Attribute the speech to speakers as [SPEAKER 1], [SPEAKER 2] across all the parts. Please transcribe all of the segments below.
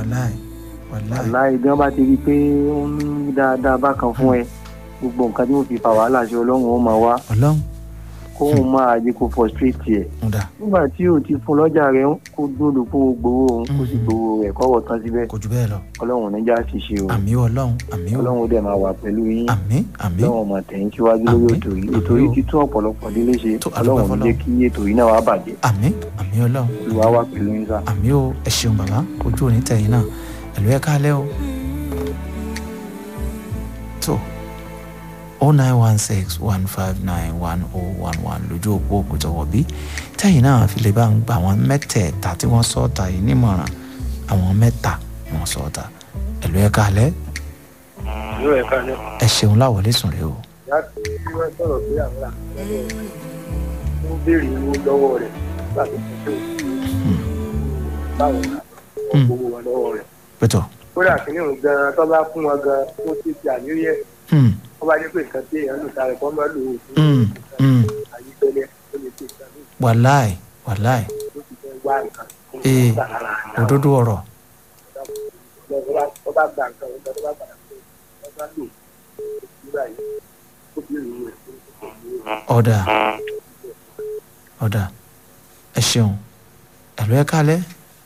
[SPEAKER 1] wàláì wàláì
[SPEAKER 2] aláì bí wọ́n bá ti rí i pé ó ń ní dáadáa bákan fún ẹ gbogbo nǹkan tí wọ́n fi fa wàhálà sí ọlọ́run ó máa wá
[SPEAKER 1] ọlọ́run
[SPEAKER 2] kóun máa jẹ́ kó frustrate ẹ̀
[SPEAKER 1] ń dà
[SPEAKER 2] nígbà tí o ti fún lọ́jà rẹ̀ kó dúró kó gbowó òun kó sì gbowó rẹ̀ kọ́wọ́ tán síbẹ̀
[SPEAKER 1] kò jù bẹ́ẹ̀ lọ
[SPEAKER 2] ọlọ́run níjà ṣìṣe o
[SPEAKER 1] àmì o ọlọ́run àmì o
[SPEAKER 2] ọlọ́run ó dẹ̀ máa wà pẹ̀lú yín
[SPEAKER 1] àmì àmì
[SPEAKER 2] ọlọ́run ọmọ tẹ̀yìn síwájú lórí
[SPEAKER 1] Àmín.
[SPEAKER 2] ètò yìí
[SPEAKER 1] Àmín
[SPEAKER 2] ètò yìí
[SPEAKER 1] o.
[SPEAKER 2] ti tún ọ̀pọ̀lọpọ̀ délé ṣe
[SPEAKER 1] Tó, a dúpẹ́
[SPEAKER 2] ọlọ́run ní jẹ́ kí ètò yìí náà wá bàjẹ́
[SPEAKER 1] àmì àmì ọlọ́run
[SPEAKER 2] olùwà wà pẹ̀lú yín sá.
[SPEAKER 1] àmì o ẹ ṣeun bàbá ojú òní tẹ̀yìn náà ẹ̀lú ẹ̀ káalẹ́ o. tó o nine one six one five nine one o one one lójú òpó òkútọ̀wọ̀ bí tẹ̀yìn náà fi lè bá ń gba àwọn mẹ́tẹ̀ẹ̀ta tí wọ́n sọ ọ́ta yìí nímọ̀ràn àwọn mẹ́ta ni wọ́n sọ ọ́ta ẹ̀lú ẹ̀ káalẹ́
[SPEAKER 3] yóò ẹ̀ka ní
[SPEAKER 1] ẹ ṣeun láwọlé sùn rè o.
[SPEAKER 3] láti wọ́n sọ̀rọ̀ pé àwọn àgbà ń béèrè owó lọ́wọ́ rẹ̀ láti fi ṣe báwo la wọ́n gbowó wọn lọ́wọ́ rẹ̀.
[SPEAKER 1] pẹ̀tọ̀
[SPEAKER 3] kódà kìíní òun gan-an tó bá fún wọn gan-an ó ti ti àníyẹ
[SPEAKER 1] hmm,
[SPEAKER 3] wọ́n bá jẹ́ pé nǹkan tí èèyàn lò sáré kọ́ máa lò ó fún
[SPEAKER 1] hmm, hmm,
[SPEAKER 3] àyíkẹ́lẹ́ ó lè ṣe ìgbà ní
[SPEAKER 1] wàláì wàláì
[SPEAKER 3] ìlú ti fẹ́ wá nǹkan tó ń
[SPEAKER 1] Ee,
[SPEAKER 3] gbà lára àyà
[SPEAKER 1] òdodo ọ̀rọ̀
[SPEAKER 3] tó bá gba nǹkan tó bá gbà pé wọ́n bá lò nígbà yìí ó bí ìlú rẹ̀ tó ń sọ̀rọ̀
[SPEAKER 1] ọ̀dà ọ̀dà ẹ ṣeun ẹ̀lú ẹ̀ káalẹ́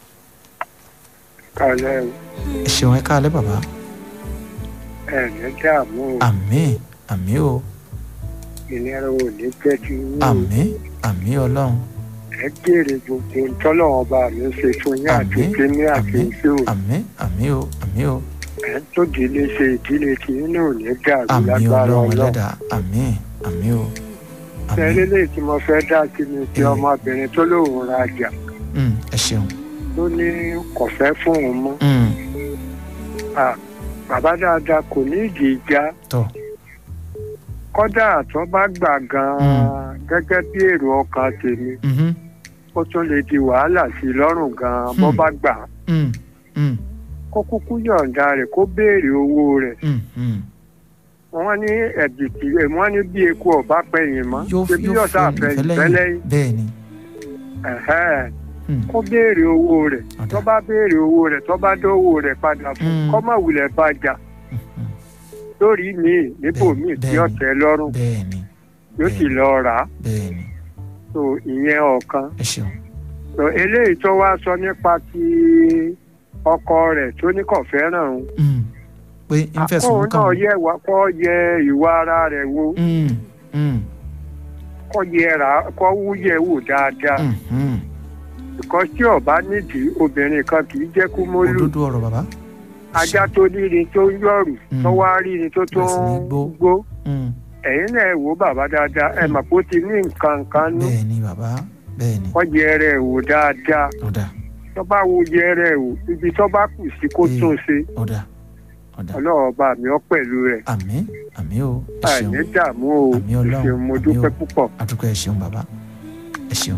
[SPEAKER 3] kálẹ̀
[SPEAKER 1] ẹ ṣeun ẹ̀ káalẹ́ bàbá
[SPEAKER 3] ẹ̀ ní dààmú
[SPEAKER 1] àmì àmì o
[SPEAKER 3] ìnira ò ní jẹ́ kí yín o.
[SPEAKER 1] àmì àmì ọlọ́run
[SPEAKER 3] ẹ jèrè gbogbo ntọ́lọ́wọ́n bá mi ṣe fún yín àti
[SPEAKER 1] Àmín,
[SPEAKER 3] kíní àti
[SPEAKER 1] àmín.
[SPEAKER 3] iṣẹ́ o
[SPEAKER 1] àmì àmì o àmì o
[SPEAKER 3] ẹ tó délé ṣe ìdílé tí yín náà ò ní dàrú
[SPEAKER 1] àmì
[SPEAKER 3] lágbára
[SPEAKER 1] ọlọ́run
[SPEAKER 3] ọlọ́run.
[SPEAKER 1] ẹlẹ́dà àmì àmì o àmì
[SPEAKER 3] tẹ́lẹ̀ lè tí mo fẹ́ dá sí ni ti
[SPEAKER 1] Ee.
[SPEAKER 3] ọmọbìnrin tó lóun rajà
[SPEAKER 1] Mm, ẹ ṣeun
[SPEAKER 3] tó ní kò fẹ́ fún òun mọ́
[SPEAKER 1] Mm,
[SPEAKER 3] Ah, bàbá dáadáa kò ní ìdí ìjà
[SPEAKER 1] tọ́
[SPEAKER 3] kọ́dà tó bá gbà gan-an gẹ́gẹ́ bí èrò ọkàn tèmi
[SPEAKER 1] mhm,
[SPEAKER 3] ó tún lè di wàhálà sí i lọ́rùn gan-an bó
[SPEAKER 1] Hmm.
[SPEAKER 3] bá gbà
[SPEAKER 1] mm, mm,
[SPEAKER 3] kó kúkú yọ̀ǹda rẹ̀ kó béèrè owó rẹ̀
[SPEAKER 1] mm, mm.
[SPEAKER 3] wọ́n ní ẹ̀dìtì wọ́n ní bí eku ọ̀bá pẹ̀yìn mọ́
[SPEAKER 1] yóò
[SPEAKER 3] ṣe bí
[SPEAKER 1] yóò
[SPEAKER 3] yọ̀ọ̀sá
[SPEAKER 1] fi
[SPEAKER 3] pẹ̀yìn
[SPEAKER 1] ìfẹ́lẹ́yìn
[SPEAKER 3] fẹ́lẹ́yìn
[SPEAKER 1] bẹ́ẹ̀ ni
[SPEAKER 3] ẹ̀hẹ́n.
[SPEAKER 1] Mm,
[SPEAKER 3] kó béèrè owó rẹ̀
[SPEAKER 1] Ọ̀dà.
[SPEAKER 3] tó bá béèrè owó rẹ̀ tó bá dówó rẹ̀ padà fún
[SPEAKER 1] Mm.
[SPEAKER 3] kó má wulẹ̀ bàjá
[SPEAKER 1] mm, mm.
[SPEAKER 3] lórí míì níbò
[SPEAKER 1] Bẹ́ẹ̀-
[SPEAKER 3] míì tí
[SPEAKER 1] bẹ́ẹ̀ ni.
[SPEAKER 3] ọ̀tẹ̀ lọ́rùn
[SPEAKER 1] bẹ́ẹ̀ ni
[SPEAKER 3] yóò sì lọ rà á
[SPEAKER 1] bẹ́ẹ̀ ni
[SPEAKER 3] so ìyẹn ọ̀kan
[SPEAKER 1] ẹ ṣeun
[SPEAKER 3] so eléyìí tó wá sọ nípa ti ọkọ rẹ̀ tó ní kò fẹ́ràn òun
[SPEAKER 1] Mm, pé ń fẹ̀sùn
[SPEAKER 3] kóun
[SPEAKER 1] kàn
[SPEAKER 3] náà
[SPEAKER 1] wọ́n.
[SPEAKER 3] yẹ wá kó yẹ ìwà ara rẹ̀ wò
[SPEAKER 1] Mm, mm,
[SPEAKER 3] kó yẹ rà á kó wúyẹ̀ wò dáadáa
[SPEAKER 1] mm, mm.
[SPEAKER 3] ìkọ́ tí ọ̀bá nídìí obìnrin kan kì í jẹ́ kú mólú
[SPEAKER 1] òdodo ọ̀rọ̀ bàbá
[SPEAKER 3] ajá tó nírin tó ń yọ̀rù
[SPEAKER 1] Mm.
[SPEAKER 3] tó wá rírin tó tó
[SPEAKER 1] Bẹ̀rẹ̀ sí ní
[SPEAKER 3] ń
[SPEAKER 1] gbó.
[SPEAKER 3] gbó
[SPEAKER 1] Mm,
[SPEAKER 3] ẹ̀yin náà ẹ wò ó bàbá dáadáa ẹ mà kó ti ní nǹkan kan nú
[SPEAKER 1] bẹ́ẹ̀ ni bàbá bẹ́ẹ̀ ni
[SPEAKER 3] wọ́n yẹ rẹ̀ wò dáadáa
[SPEAKER 1] ọ̀dà
[SPEAKER 3] tó bá wo yẹ rẹ̀ wò ibi tó bá kù sí kó
[SPEAKER 1] Mm.
[SPEAKER 3] tún ṣe
[SPEAKER 1] ọ̀dà ọ̀dà
[SPEAKER 3] ọlọ́run bá mi ọ́ pẹ̀lú rẹ̀
[SPEAKER 1] àmì àmì o ẹ ṣeun
[SPEAKER 3] àìní dààmú o
[SPEAKER 1] Àmín Ọlọ́run,
[SPEAKER 3] ìṣeun mo
[SPEAKER 1] àmín
[SPEAKER 3] dúpẹ́
[SPEAKER 1] o.
[SPEAKER 3] púpọ̀.
[SPEAKER 1] àdúgbò ẹ ṣeun bàbá ẹ ṣeun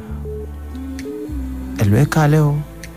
[SPEAKER 1] ẹ̀lú ẹ káalẹ́ o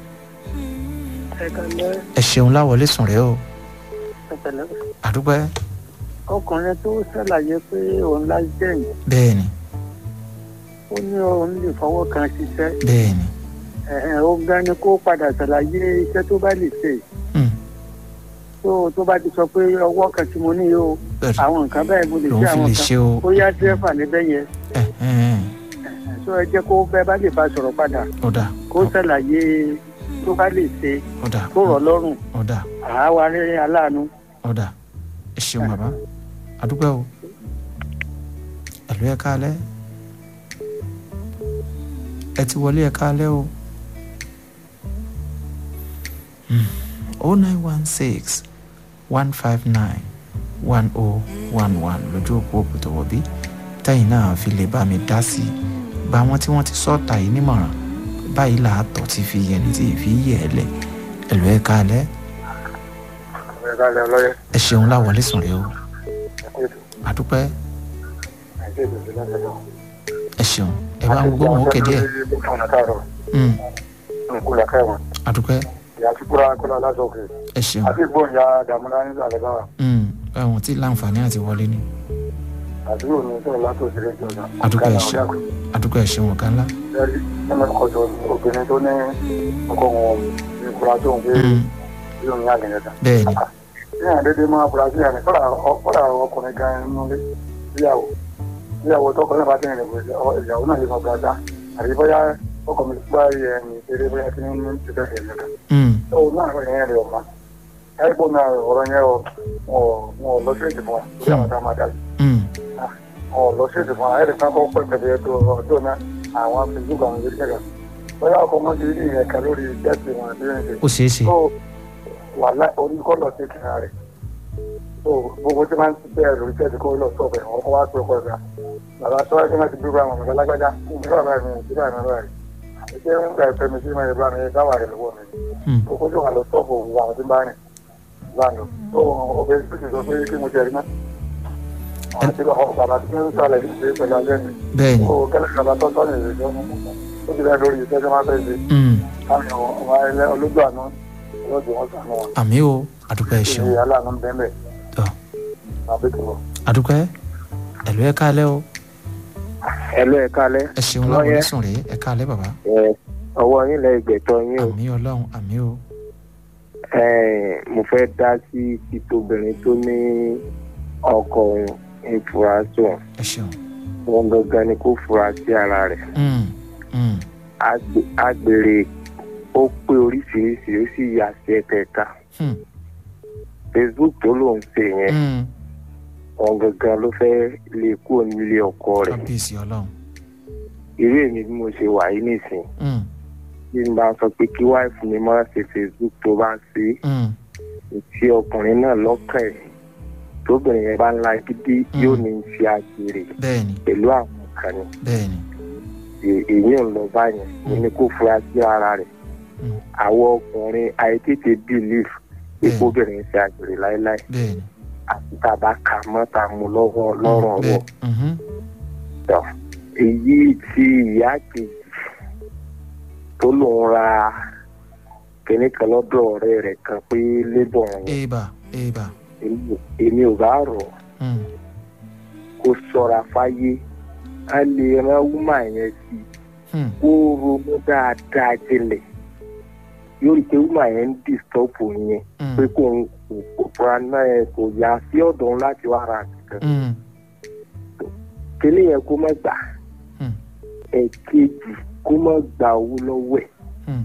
[SPEAKER 1] ẹ ṣeun láwọlé sùn rẹ o àdúgbò ẹ
[SPEAKER 3] ọkùnrin tó ṣàlàyé pé òun lájẹ̀yìn
[SPEAKER 1] bẹ́ẹ̀ ni
[SPEAKER 3] ó ní òun lè fọwọ́ kan ṣiṣẹ́
[SPEAKER 1] bẹ́ẹ̀ ni
[SPEAKER 3] ó gan ni kó padà ṣàlàyé iṣẹ́ tó bá lè ṣe
[SPEAKER 1] Mm,
[SPEAKER 3] tó tó bá ti sọ pé ọwọ́ kan tí mo ní o
[SPEAKER 1] bẹ́ẹ̀
[SPEAKER 3] àwọn nǹkan bẹ́ẹ̀ mo lè
[SPEAKER 1] lòun
[SPEAKER 3] ṣe
[SPEAKER 1] fi
[SPEAKER 3] àwọn
[SPEAKER 1] lè
[SPEAKER 3] nǹkan
[SPEAKER 1] ṣe o
[SPEAKER 3] ó yá dírẹ́fà níbẹ̀ yẹn
[SPEAKER 1] ẹ ẹ ẹ
[SPEAKER 3] tó ẹ jẹ́ kó bẹ́ẹ̀ bá lè bá sọ̀rọ̀ padà
[SPEAKER 1] ọ̀dà
[SPEAKER 3] kó ṣàlàyé tó bá lè ṣe
[SPEAKER 1] ọ̀dà
[SPEAKER 3] tó rọ̀ lọ́rùn
[SPEAKER 1] ọ̀dà
[SPEAKER 3] àwa rẹ̀ aláàánú.
[SPEAKER 1] ọ̀dà ẹ ṣeun bàbá àdúgbò o ẹ̀lú ẹ káalẹ́ ẹ ti wọlé ẹ káalẹ́ o o nine one six one five nine one oh one one lójú òpó òkùtọ̀wọ̀ bí tẹ́yìn náà fi lè bá mi dá sí i gba àwọn tí wọ́n ti sọ́ọ̀tà yìí nímọ̀ràn báyìí làátọ̀ ti fi yẹni tí ì fi yẹ̀ ẹ́ lẹ̀ ẹ̀lú ẹ káalẹ́ ẹ ṣeun láwọlé sùn rẹ o àdúpẹ́ ẹ ṣeun ẹ bá ń gbóhùn ókè díẹ̀ Mm, àdúpẹ́ ẹ ṣeun
[SPEAKER 3] àti ìgbóhùn ya dàmúlá ní àlẹ́báwá.
[SPEAKER 1] Mm, ẹ̀wọ̀n tí láǹfààní àti wọlé ni
[SPEAKER 3] àdúrò ní sọ̀rọ̀ látòsí rẹ̀ jọ̀dá.
[SPEAKER 1] Àdúgbò ẹ̀ṣẹ̀. adúgbò ẹ̀ ṣeun ọ̀gá ńlá.
[SPEAKER 3] lẹ́rí nínú ọkọ̀ obìnrin tó ní ọkọ̀ wọn ní ìfura tó ń gbé
[SPEAKER 1] Mm,
[SPEAKER 3] yóò ní àgbẹ̀ yẹn
[SPEAKER 1] bẹ́ẹ̀ ni
[SPEAKER 3] ní àdédé máa fura sí àná kọ́ra ọkùnrin gan inú ilé ìyàwó ìyàwó tọkọ náà bá tẹ̀lé ìyàwó náà lè mọ̀ gbàdá àbí bóyá ọkọ mi bá yẹ ẹni eré bóyá kí ní ti fẹ́ fẹ́ lẹ́ka
[SPEAKER 1] Mm,
[SPEAKER 3] tó náà rẹ̀ yẹn rẹ̀ ọ̀ma ẹ̀gbọ́n náà ọ̀rọ̀ yẹn ọ̀ wọn lọ sí ìdìbò lórí àwọn tá a máa dá sí
[SPEAKER 1] mm,
[SPEAKER 3] ọ̀ lọ sí ìdìbò ẹ̀rì kan kọ́ pẹ́ pẹ̀lú ẹ̀tọ́ ọjọ́ náà àwọn facebook àwọn ìgbésẹ̀ kẹ̀kẹ́ bóyá ọkọ̀ wọn ti rí ẹ̀ka lórí jẹ́sì wọn àti ẹ̀ǹdẹ̀
[SPEAKER 1] ó ṣeé ṣe
[SPEAKER 3] tó wà láì oníkọ́ lọ sí ìkìlá rẹ̀ tó gbogbo tí máa ń ti bẹ́ẹ̀ lórí tẹ́sí kó lọ sọ̀bẹ̀ wọn kó wá pé ọkọ̀ ẹ̀ka bàbá tó wáyé láti bí báwọn ọmọ lágbájá nígbà bá mi nígbà mi báyìí àti pé ń gbà ẹ̀fẹ́ mi sí mẹ́rin bá mi dáwà rẹ̀ lọ́wọ́ mi
[SPEAKER 1] Mm,
[SPEAKER 3] kókó tó wà lọ sọ́ọ̀bù òwú àwọn tí ń bá rìn bá lọ tó ọbẹ̀ tó ti sọ pé kí mo jẹ rí náà àwọn tí wọn bàbá tí ń sọ̀rọ̀ yìí ṣe pẹ̀lú alẹ́ mi
[SPEAKER 1] bẹ́ẹ̀ ni
[SPEAKER 3] ó kẹ́lẹ́ bàbá tó sọ̀rọ̀ yìí ṣe ó ti rẹ̀ lórí iṣẹ́ tí wọ́n fẹ́ ṣe
[SPEAKER 1] Mm,
[SPEAKER 3] káwọn ọmọ ẹlẹ́ olójú àná olójú wọn sànú wọn
[SPEAKER 1] àmì o adúgbò ẹ̀ ṣeun
[SPEAKER 3] ṣe aláàánú ń bẹ́ẹ̀
[SPEAKER 1] tọ́
[SPEAKER 3] àbí tó lọ.
[SPEAKER 1] adúgbò ẹ̀ ẹ̀lú ẹ̀ káalẹ́ o
[SPEAKER 4] ẹlò ẹ kálẹ́
[SPEAKER 1] ẹ ṣeun
[SPEAKER 4] Ọlọ́yẹ.
[SPEAKER 1] láwọn onísùn rèé ẹ̀ káalẹ́ bàbá
[SPEAKER 4] ẹ ọwọ́ yín lẹ gbẹ̀tọ́ yín o
[SPEAKER 1] àmì ọlọ́run àmì o
[SPEAKER 4] ẹ mo fẹ́ dá sí títóbìnrin tó ní ọkọ òun ń fura sùn
[SPEAKER 1] ẹ ṣeun
[SPEAKER 4] wọn gangan ni kó fura sí ara rẹ̀
[SPEAKER 1] Mm, mm,
[SPEAKER 4] Agbe- agbèrè ó pé oríṣiríṣi ó sì yà sí ẹ̀kẹ̀ka
[SPEAKER 1] mm,
[SPEAKER 4] facebook tó lòún ṣe yẹn
[SPEAKER 1] mm,
[SPEAKER 4] wọn gangan ló fẹ́ lè kúrò nílé ọkọ rẹ̀
[SPEAKER 1] kábíyèsí ọlọ́run
[SPEAKER 4] irú èmi bí mo ṣe wà yìí nìsín
[SPEAKER 1] Mm,
[SPEAKER 4] bí n bá sọ pé kí wáìfù mi máa ṣe facebook tó bá ń ṣe é
[SPEAKER 1] mm,
[SPEAKER 4] tí ọkùnrin náà lọ́kàn ẹ̀ tóbìnrin yẹn bá ń la gidi
[SPEAKER 1] Mm.
[SPEAKER 4] yóò ní í ṣe àgbèrè
[SPEAKER 1] bẹ́ẹ̀ ni
[SPEAKER 4] pẹ̀lú àwọn kan ni
[SPEAKER 1] bẹ́ẹ̀ ni
[SPEAKER 4] È- èyí ò ń lọ báyẹn mo ní kó fura sí ara rẹ̀
[SPEAKER 1] Mm.
[SPEAKER 4] àwọn ọkùnrin àìtètè belief pé
[SPEAKER 1] Bẹ́ẹ̀.
[SPEAKER 4] kóbìnrin ṣe àgbèrè láéláé
[SPEAKER 1] bẹ́ẹ̀ ni
[SPEAKER 4] àti tá a bá kà mọ́ tá a mú lọ́wọ́ lọ́rùn ọwọ́
[SPEAKER 1] bẹ́ẹ̀ mhm,
[SPEAKER 4] tọ̀ èyí tí ìyá kejì tó lòun ra kìnní kan lọ́dọ̀ ọ̀rẹ́ rẹ̀ kan pé lébọ̀ òun
[SPEAKER 1] èèbà èèbà
[SPEAKER 4] èmi- èmi ò bá rọ̀ ọ́
[SPEAKER 1] Mm,
[SPEAKER 4] kó sọra fáyé a lè rán wúmà yẹn sí
[SPEAKER 1] mm,
[SPEAKER 4] kó ronú dáadáa jinlẹ̀ yóò rí i pé wúmà yẹn ń dìstọ́pù yẹn
[SPEAKER 1] mm,
[SPEAKER 4] pé kò ń kò kò fura náà yẹn kò yá sí ọ̀dọ̀ òun láti wá ra nǹkan
[SPEAKER 1] mm,
[SPEAKER 4] kíní yẹn kó má gbà
[SPEAKER 1] mm,
[SPEAKER 4] ẹ̀kejì kó má gba owó lọ́wọ́ ẹ̀
[SPEAKER 1] mm,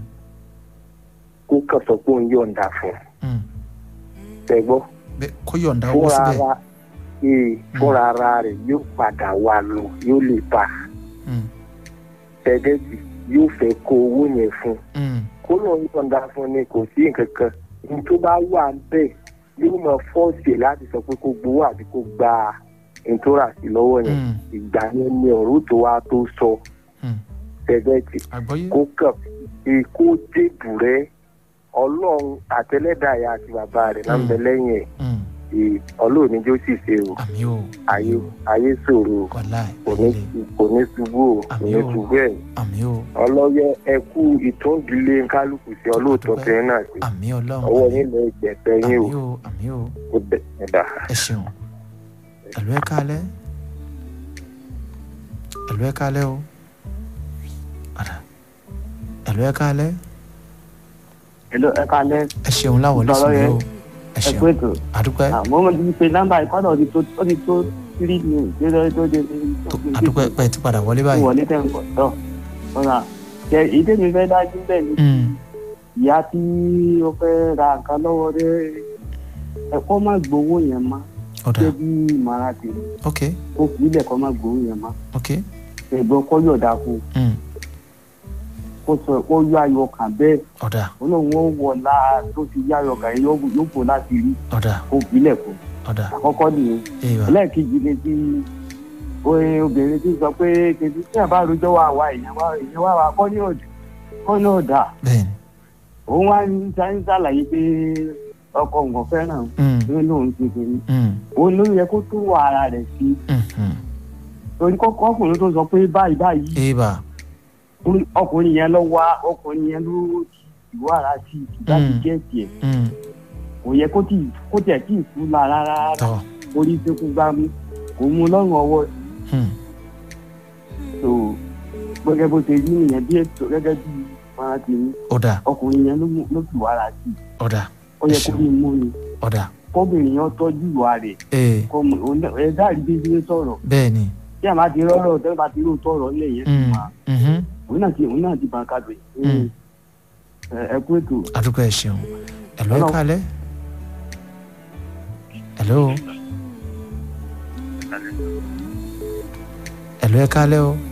[SPEAKER 4] kó kàn sọ pé òun yọ̀ǹda fún un
[SPEAKER 1] mm.
[SPEAKER 4] tẹ̀gbọ́
[SPEAKER 1] bẹ́ẹ̀ kó yọ̀ǹda owó
[SPEAKER 4] fúnra
[SPEAKER 1] síbẹ̀
[SPEAKER 4] ara ee fúnra ara rẹ̀ yóò padà wà lọ yóò lè bá a
[SPEAKER 1] Mm,
[SPEAKER 4] tẹ̀gẹ́tì yóò fẹ́ kó owó yẹn fún un
[SPEAKER 1] mm,
[SPEAKER 4] kó lóun yọ̀ǹda fún ni kò sí nǹkan kan ní tó bá wà bẹ́ẹ̀ yóò mọ fọ́ọ̀sì láti sọ pé kó gbowó àbí kó gba ìtura sí lọ́wọ́ yẹn
[SPEAKER 1] mm,
[SPEAKER 4] ìgbà yẹn ni ọ̀rọ̀ tó wá tó sọ
[SPEAKER 1] mm.
[SPEAKER 4] tẹ̀gẹ́tì
[SPEAKER 1] àgbọ́yé
[SPEAKER 4] kó kàn fi kó débù rẹ ọlọ́run àtẹlẹ́dàá àti bàbá rẹ̀ náà ń bẹ lẹ́yìn ẹ̀
[SPEAKER 1] Mm,
[SPEAKER 4] Ee, ọlọ́run ní jó sì ṣe o
[SPEAKER 1] àmì o
[SPEAKER 4] ayé ayé ṣòro o
[SPEAKER 1] wàláì
[SPEAKER 4] kò ní kò ní ṣubú o kò ní
[SPEAKER 1] Àmín o.
[SPEAKER 4] ṣubú ẹ̀
[SPEAKER 1] àmì o
[SPEAKER 4] ọlọ́yẹ ẹkú ìtúndílé kálukú sí ọlọ́ọ̀tọ́ tẹ náà sí
[SPEAKER 1] àmì ọlọ́run
[SPEAKER 4] ọwọ́
[SPEAKER 1] àmì
[SPEAKER 4] yín lọ ìgbẹ̀tẹ̀ yín o
[SPEAKER 1] àmì o àmì o
[SPEAKER 4] ó bẹ̀ ẹ̀dá.
[SPEAKER 1] ẹ ṣeun ẹ̀lú ẹ̀ kálẹ́ ẹ̀lú ẹ̀ kálẹ́ o padà ẹ̀lú ẹ̀ kálẹ́
[SPEAKER 2] Hello, ẹ kalẹ́
[SPEAKER 1] ẹ ṣeun láwọn
[SPEAKER 2] Sọ̀rọ̀
[SPEAKER 1] lẹ́sìn
[SPEAKER 2] yẹn.
[SPEAKER 1] o ẹ
[SPEAKER 2] ẹ kú
[SPEAKER 1] ṣeun
[SPEAKER 2] ètò.
[SPEAKER 1] àdúpẹ́
[SPEAKER 2] àmọ́ mo ti pe nọ́mbà ìkọ́dọ̀ ti tó ó ti tó tírí ní ìgbésẹ̀ tó dé ní
[SPEAKER 1] àdúpẹ́ pẹ́ ti padà wọlé báyìí
[SPEAKER 2] wọlé tẹ̀ ń bọ̀ tọ́ ọ̀nà ṣe ìdí mi fẹ́ dájú bẹ́ẹ̀ ni
[SPEAKER 1] Mm,
[SPEAKER 2] ìyá tí ó fẹ́ ra nǹkan lọ́wọ́ rẹ̀ ẹ̀kọ́ má gbowó yẹn mọ́
[SPEAKER 1] ọ̀dà
[SPEAKER 2] ṣé bí màrà tèmi
[SPEAKER 1] ok
[SPEAKER 2] ó fi ilẹ̀ kọ́ má gbowó yẹn mọ́
[SPEAKER 1] ok
[SPEAKER 2] ẹ̀gbọ́n kọ́ yọ̀dà fún un
[SPEAKER 1] Mm,
[SPEAKER 2] kó sọ kó yọ ayọ̀ kan bẹ́ẹ̀
[SPEAKER 1] ọ̀dà
[SPEAKER 2] ó lóun ó wọ̀ láà tó ti yá ayọ̀ kan yẹn yóò yóò bò láti rí
[SPEAKER 1] ọ̀dà
[SPEAKER 2] ó fi ilẹ̀ kù
[SPEAKER 1] ọ̀dà
[SPEAKER 2] àkọ́kọ́ nìyẹn
[SPEAKER 1] èèwà
[SPEAKER 2] ẹlẹ́ẹ̀kejì ni ti oye obìnrin tí sọ pé kejì tí àbá àròjọ wà wá èèyàn wá èèyàn wá wá kọ́ ní òdì kọ́ ní òdà
[SPEAKER 1] bẹ́ẹ̀ ni
[SPEAKER 2] òun wá ń sá ń ṣàlàyé pé ọkọ nǹkan fẹ́ràn
[SPEAKER 1] Mm,
[SPEAKER 2] pé lóun ti kiri
[SPEAKER 1] mm,
[SPEAKER 2] òun ló yẹ kó tó wà ara rẹ̀ sí
[SPEAKER 1] mm, mm.
[SPEAKER 2] torí kọ́kọ́ ọkùnrin tó sọ pé báyìí báyìí
[SPEAKER 1] èèbà
[SPEAKER 2] ọkùnrin yẹn lọ wá ọkùnrin yẹn ló ti wà ara sí i kí láti
[SPEAKER 1] Mm.
[SPEAKER 2] jẹ́ tiẹ̀
[SPEAKER 1] Mm,
[SPEAKER 2] kò yẹ kó tì kó tẹ̀ tí ì fún la rárá
[SPEAKER 1] tọ́
[SPEAKER 2] orí tó kú gbá mú kò mú lọ́rùn ọwọ́
[SPEAKER 1] Hmm.
[SPEAKER 2] tó gẹ́gẹ́ bó ṣe rí nìyẹn bí ètò gẹ́gẹ́ bí máa ti ní
[SPEAKER 1] ọ̀dà
[SPEAKER 2] ọkùnrin yẹn ló mú- ló fi wàrà sí i
[SPEAKER 1] ọ̀dà
[SPEAKER 2] ó yẹ
[SPEAKER 1] Ẹ
[SPEAKER 2] kó
[SPEAKER 1] ṣeun.
[SPEAKER 2] bí mú ni
[SPEAKER 1] ọ̀dà
[SPEAKER 2] kóbìnrin yẹn tọ́jú ìwà rẹ̀
[SPEAKER 1] ee
[SPEAKER 2] kó mú òun náà- ẹ dáàrí bí ṣe ń sọ̀rọ̀
[SPEAKER 1] bẹ́ẹ̀ ni
[SPEAKER 2] tí a máa ti rọ́rọ̀ tẹ́lẹ̀ bá ti rò tọ̀rọ̀ ńlẹ̀ yẹn ti
[SPEAKER 1] Hmm.
[SPEAKER 2] máa
[SPEAKER 1] Mhm.
[SPEAKER 2] òun náà ti òun náà ti bàn kadò
[SPEAKER 1] Hmm.
[SPEAKER 2] yìí ẹ kú ètò
[SPEAKER 1] àdúgbò ẹ̀ ṣeun ẹ̀lọ́ ẹ̀
[SPEAKER 2] Hello.
[SPEAKER 1] kálẹ̀ ẹ̀lọ́ ẹ̀lọ́ ẹ̀ kálẹ̀ o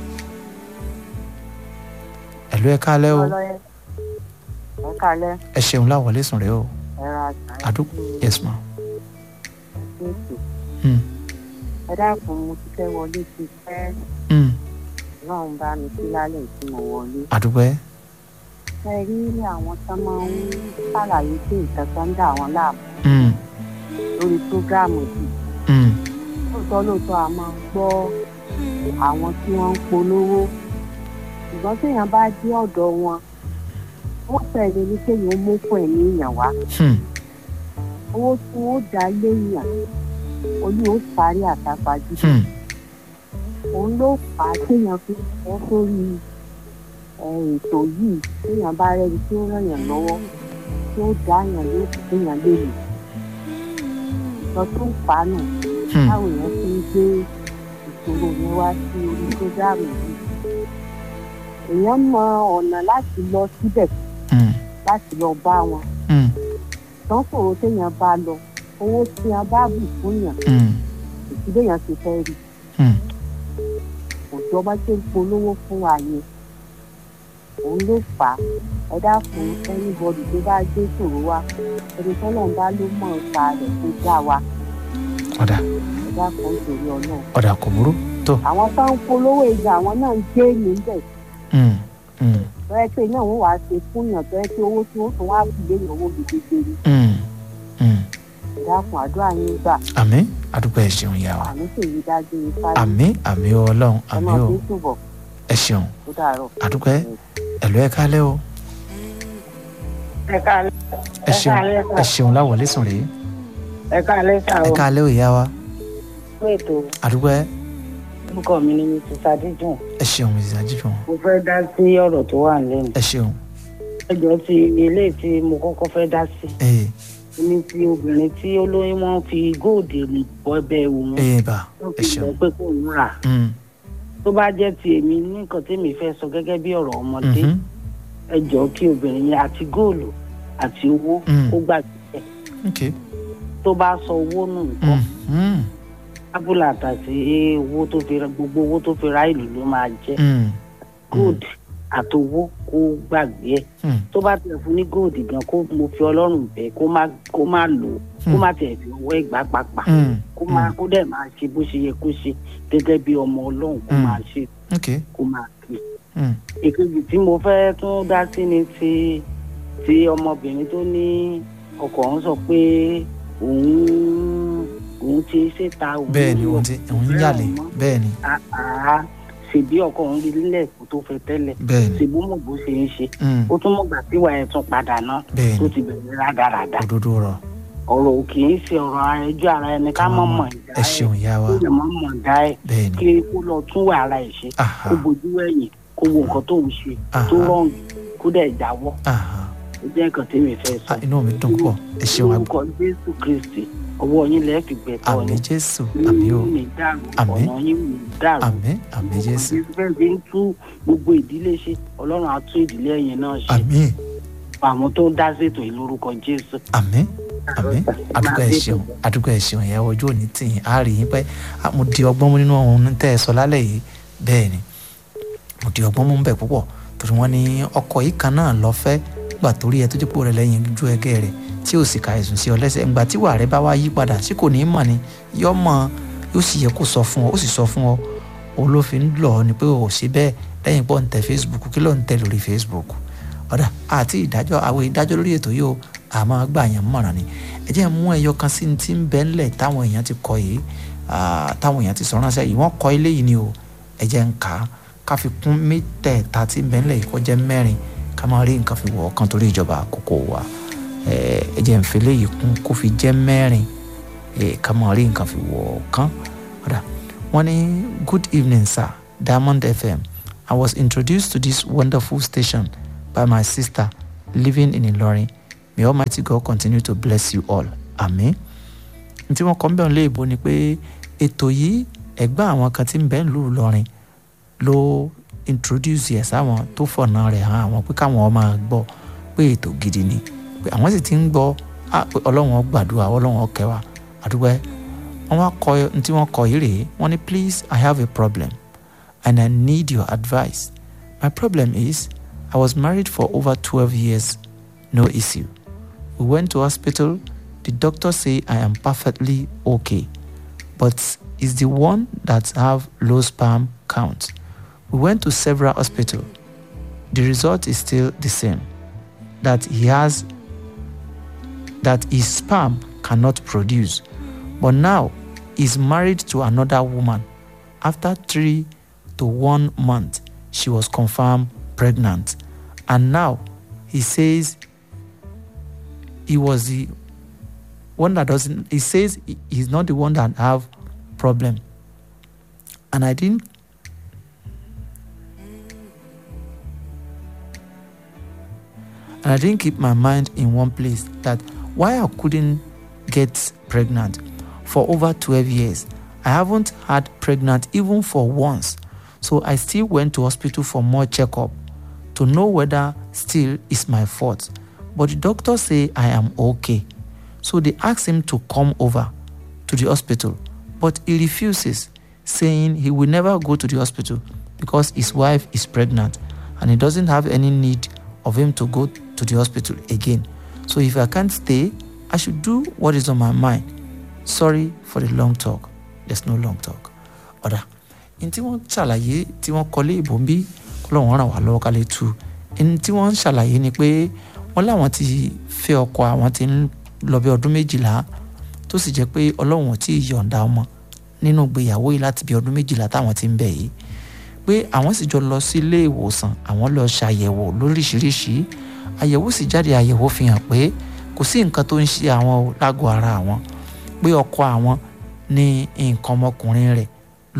[SPEAKER 1] ẹ̀lọ́ ẹ̀ kálẹ̀ o
[SPEAKER 5] ẹ kálẹ́
[SPEAKER 1] ẹ ṣeun láwọlé sùn rẹ o
[SPEAKER 5] ẹ ra àṣà
[SPEAKER 1] àdúgbò yes ma
[SPEAKER 5] ètò
[SPEAKER 1] Hmm.
[SPEAKER 5] ẹ dákun mo ti fẹ́ wọlé ti fẹ́
[SPEAKER 1] Hmm.
[SPEAKER 5] náà ń bá mi sí lálẹ́ tí mo wọlé
[SPEAKER 1] àdúgbò ẹ̀
[SPEAKER 5] ẹ rí ní àwọn tó máa ń ṣàlàyé pé nǹkan kan ń dà wọ́n láàmú
[SPEAKER 1] Hmm.
[SPEAKER 5] lórí prógráàmù yìí
[SPEAKER 1] Hmm.
[SPEAKER 5] lóòótọ́ lóòótọ́ a máa ń gbọ́ àwọn tí wọ́n ń polówó ṣùgbọ́n téèyàn bá dé ọ̀dọ̀ wọn wọ́n fẹ́ẹ́ ní kéèyàn ó mú fún ẹ̀mí èèyàn wá
[SPEAKER 1] Hmm.
[SPEAKER 5] owó tí wọ́n dá léèyàn olú ó sáré àtàpàjù
[SPEAKER 1] Hmm.
[SPEAKER 5] òun ló fà á téèyàn fi fọ́ sórí ẹ, ètò yìí téèyàn bá rẹ́ni tí ó ràn yàn lọ́wọ́ tí ó dá yàn lóṣù téèyàn lè lò lọ tó ń fà á nù
[SPEAKER 1] Hmm.
[SPEAKER 5] táwọn èèyàn fi ń gbé ìṣòro yẹn wá sí orí prógámù yìí èèyàn mọ ọ̀nà láti lọ síbẹ̀
[SPEAKER 1] Hmm.
[SPEAKER 5] láti lọ bá wọn
[SPEAKER 1] Hmm.
[SPEAKER 5] tán sọ̀rọ̀ téèyàn bá lọ owó tí a bá bù fún yàn
[SPEAKER 1] Hmm.
[SPEAKER 5] ìdílé yẹn ti fẹ́ rí
[SPEAKER 1] Hmm.
[SPEAKER 5] òjò bá ṣe ń polówó fún wa yẹn òun ló fà á ẹ dákun anybody tó bá gbé ṣòro wa ẹni tọ́lọ̀ ń bá ló mọ̀ nípa rẹ̀ tó dá wa
[SPEAKER 1] ọ̀dà
[SPEAKER 5] ẹ dákun nítorí ọlọ́run
[SPEAKER 1] ọ̀dà kò burú tó
[SPEAKER 5] àwọn tó ń polówó ìjà àwọn náà ń gbé níbẹ̀
[SPEAKER 1] Hmm. Hmm.
[SPEAKER 5] tọ́yẹ pé náà wọ́n wàá ṣe fún yàn tọ́yẹ pé owó tí wọ́n tún wá fi lé yàn owó gidigidi
[SPEAKER 1] Hmm. Hmm.
[SPEAKER 5] ẹ dákun àdúrà yín gbà
[SPEAKER 1] àmín àdúgbò ẹ̀ ṣeun ìyá wa
[SPEAKER 5] àmì ṣèyí dájú ifá
[SPEAKER 1] àmín àmín ọlọ́run
[SPEAKER 5] ẹ
[SPEAKER 1] àmín
[SPEAKER 5] máa
[SPEAKER 1] o
[SPEAKER 5] fi túbọ̀
[SPEAKER 1] ẹ ṣeun
[SPEAKER 5] tó dàárọ̀.
[SPEAKER 1] àdúgbò ẹ̀ ẹ̀lọ́ ẹ̀ kálẹ̀ o
[SPEAKER 6] ẹ káalẹ́
[SPEAKER 1] ẹ ṣeun
[SPEAKER 6] káalẹ́
[SPEAKER 1] ẹ
[SPEAKER 6] sà
[SPEAKER 1] ṣeun láwọlé sùn rèé
[SPEAKER 6] ẹ káalẹ́ sà
[SPEAKER 1] ẹ
[SPEAKER 6] o
[SPEAKER 1] kálẹ̀ o ìyá wa
[SPEAKER 6] fún ètò
[SPEAKER 1] àdúgbò ẹ̀
[SPEAKER 6] orúkọ mi ni mrs adéjùn
[SPEAKER 1] ẹ ṣeun mrs ajíjùn
[SPEAKER 6] mo fẹ́ dá sí ọ̀rọ̀ tó wà lẹ́nu
[SPEAKER 1] ẹ ṣeun
[SPEAKER 6] ẹjọ́ ti ilé tí mo kọ́kọ́ fẹ́ dá sí
[SPEAKER 1] ee
[SPEAKER 6] ní ti obìnrin tí olóyún wọn fi góòdì bọ́ ẹbẹ̀ òun
[SPEAKER 1] ee bá
[SPEAKER 6] wọ́n
[SPEAKER 1] ẹ
[SPEAKER 6] fi
[SPEAKER 1] ṣeun
[SPEAKER 6] bọ́ pé kò ń rà
[SPEAKER 1] Hmm.
[SPEAKER 6] tó bá jẹ́ ti èmi ní nǹkan tèmi fẹ́ sọ gẹ́gẹ́ bí ọ̀rọ̀ ọmọdé
[SPEAKER 1] Mhm.
[SPEAKER 6] ẹjọ́ kí obìnrin yẹn àti góòlù àti owó
[SPEAKER 1] Mm.
[SPEAKER 6] ó gbàgbé
[SPEAKER 1] ok
[SPEAKER 6] tó bá sọ owó nù nǹkan
[SPEAKER 1] Hmm.
[SPEAKER 6] ábúlà àtàtì owó tó fi ra gbogbo owó tó fi ra ìlú ló máa jẹ́
[SPEAKER 1] Hmm.
[SPEAKER 6] gold àtowó kó gbàgbé ẹ
[SPEAKER 1] Hmm.
[SPEAKER 6] tó bá tẹ̀ fún ní gold gan kó mo fi ọlọ́run bẹ̀ kó má kó má lò ó kó má tẹ̀ fi ọwọ́ ẹ̀gbá pàpà
[SPEAKER 1] Hmm.
[SPEAKER 6] kó má kó dẹ̀ máa ṣe bó ṣe yẹ kó ṣe gẹ́gẹ́ bí ọmọ ọlọ́run kó
[SPEAKER 1] Mm.
[SPEAKER 6] máa ṣe
[SPEAKER 1] ok
[SPEAKER 6] kó máa kí.
[SPEAKER 1] Hmm.
[SPEAKER 6] èkejì tí mo fẹ́ tún dá sí ni ti ti ọmọbìnrin tó ní ọkọ òun sọ pé òun òun ti ṣèta òun
[SPEAKER 1] bẹ́ẹ̀ ni
[SPEAKER 6] ní
[SPEAKER 1] òun ti òun ń yàlè
[SPEAKER 6] òun mọ́.
[SPEAKER 1] bẹ́ẹ̀ ni
[SPEAKER 6] àá ṣèbí ọkọ òun rí lílẹ̀ kó tó fẹ́ tẹ́lẹ̀
[SPEAKER 1] bẹ́ẹ̀ ni
[SPEAKER 6] ṣèbú mọ̀ bó ṣe ń ṣe
[SPEAKER 1] Hmm.
[SPEAKER 6] ó tún mọ̀gbà tí wàá ẹ̀ tún padà náà
[SPEAKER 1] bẹ́ẹ̀
[SPEAKER 6] tó
[SPEAKER 1] ni
[SPEAKER 6] ti bẹ̀rẹ̀ rádaràda
[SPEAKER 1] òdodo rọ
[SPEAKER 6] ọ̀rọ̀ ò kì í ṣe ọ̀rọ̀ ẹjọ́ ara ẹni ká mọ̀ mọ̀ ìdá
[SPEAKER 1] ẹ ṣeun ìyá wa
[SPEAKER 6] kó lè mọ̀ mọ̀ ìdá ẹ̀
[SPEAKER 1] bẹ́ẹ̀ ni
[SPEAKER 6] kí kó lọ tún wà ara ẹ̀ ṣe
[SPEAKER 1] aha
[SPEAKER 6] kó bojú ẹ̀yìn kó wo nǹkan tó ń ṣe
[SPEAKER 1] Aha.
[SPEAKER 6] tó rọrùn kó dẹ̀ jáwọ́
[SPEAKER 1] aha
[SPEAKER 6] ó jẹ́ nǹkan tí mi fẹ́ sọ
[SPEAKER 1] Ah, inú mi dùn púpọ̀ ẹ ṣeun àgbà
[SPEAKER 6] orúkọ jésù kristi ọwọ́ yín lẹ́ẹ̀ fi gbẹ̀tọ́
[SPEAKER 1] àmì
[SPEAKER 6] yín
[SPEAKER 1] jésù àmì o
[SPEAKER 6] ní dàrú
[SPEAKER 1] Àmín.
[SPEAKER 6] ọ̀nà yín ní dàrú
[SPEAKER 1] àmì àmì jésù
[SPEAKER 6] bẹ́ẹ̀ bí ń tú gbogbo ìdílé ṣe ọlọ́run á tú ìdílé ẹ̀yin náà ṣe
[SPEAKER 1] àmì
[SPEAKER 6] àwọn tó ń dá ṣètò yìí lórúkọ jésù.
[SPEAKER 1] àmì àmì àdúgbò ẹ ṣeun àdúgbò ẹ ṣeun ìyá ojú òní tì yín á rí yín pẹ́ Ah, mo di ọgbọ́n mú nínú ohun tẹ́ ẹ sọ lálẹ́ yìí bẹ́ẹ̀ ni mo di ọgbọ́n mú bẹ̀ púpọ̀ torí wọ́n ní ọkọ̀ yìí kan náà lọ fẹ́ gbà torí ẹ tó jẹ́ pò rẹ lẹ́yìn ju ẹgẹ́ rẹ̀ tí ò sì ka ẹ̀sùn sí ọ lẹ́sẹ̀ ńgbà tí wàá rẹ bá wá yí padà sí kò ní í mọ̀ ni yọ mọ̀ yóò sì yẹ kó sọ fún ọ ó sì sọ fún ọ òun ló fi ń lọ ọ ni pé ò sí bẹ́ẹ̀ lẹ́yìn pọ̀ ń tẹ Facebook kí ló ń tẹ lórí Facebook ọ̀dà àti ìdájọ́ àwọn ìdájọ́ lórí ètò yìí o àmọ́ gbà yẹn mọ̀ràn ni ẹ jẹ́ mú ẹyọ kan sí ti ń bẹ́ ńlẹ̀ táwọn èèyàn ti kọ yìí ah, táwọn èèyàn ti sọ ránṣẹ́ yìí wọ́n kọ ilé yìí ni o ẹ jẹ́ ń kà á ká fi kún mẹ́tẹ̀ẹ̀ta tí ń bẹ́ ńlẹ̀ yìí kó jẹ́ mẹ́rin ká máa rí nǹkan fi wọ̀ ọ́ kan torí ìjọba àkókò wa ẹ ẹ jẹ́ ń fi léyìí kún kó fi jẹ́ mẹ́rin ẹ ká máa rí nǹkan fi wọ̀ ọ́ kan ọ̀dà wọ́n ní good evening sir diamond fm i was introduced to this wonderful station by my sister living in ilorin may almighty god continue to bless you all amen tí wọ́n kọ́ ń bẹ̀rù léèbó ni pé ètò yìí ẹ̀gbọ́n àwọn kan tí ń bẹ ń lù lọ́rin ló introduce ẹ̀ sáwọn tó fọ̀nà rẹ̀ hàn àwọn pé káwọn máa gbọ́ pé ètò gidi ni pé àwọn sì ti ń gbọ́ á pé ọlọ́run ó gbàdúrà ọlọ́run ó kẹwàá àdúgbò ẹ̀ wọ́n wá kọ ní tí wọ́n kọ yìí rèé wọ́n ní please i have a problem and i need your advice my problem is i was married for over twelve years no issue we went to hospital the doctor say i am perfectly okay but it's the one that have low sperm count we went to several hospitals the result is still the same that he has that his sperm cannot produce but now he's married to another woman after three to one month she was confirmed pregnant and now he says he was the one that doesn't he says he- he's not the one that have problem and i didn't and i didn't keep my mind in one place that why i couldn't get pregnant for over 12 years i haven't had pregnant even for once so i still went to hospital for more checkup to know whether still is my fault but the doctor say i am okay so they asked him to come over to the hospital, but he refuses, saying he will never go to the hospital because his wife is pregnant and he doesn't have any need of him to go to the hospital again. So if I can't stay, I should do what is on my mind. Sorry for the long talk. There's no long talk. Ọ̀dà, ní tí wọ́n ṣàlàyé tí wọ́n kọ́lé ìbò ń bí kọ́lọ́wọ́n ràn wá lọ́wọ́ ká lè tu. Ní tí wọ́n ń ṣàlàyé ni pé wọ́n láwọn ti fẹ́ ọkọ àwọn ti ń lọ bí ọdún méjìlá tó sì jẹ́ pé ọlọ́run ò tí ì yọ̀ǹda ọmọ nínú ìgbéyàwó yìí láti bí ọdún méjìlá táwọn ti ń bẹ̀ yìí pé àwọn sì jọ lọ sí ilé ìwòsàn àwọn lọ ṣàyẹ̀wò lóríṣiríṣi àyẹ̀wò sì jáde àyẹ̀wò fi hàn pé kò sí nǹkan tó ń ṣe àwọn o lágọ̀ ara àwọn pé ọkọ àwọn ní nǹkan ọmọkùnrin rẹ̀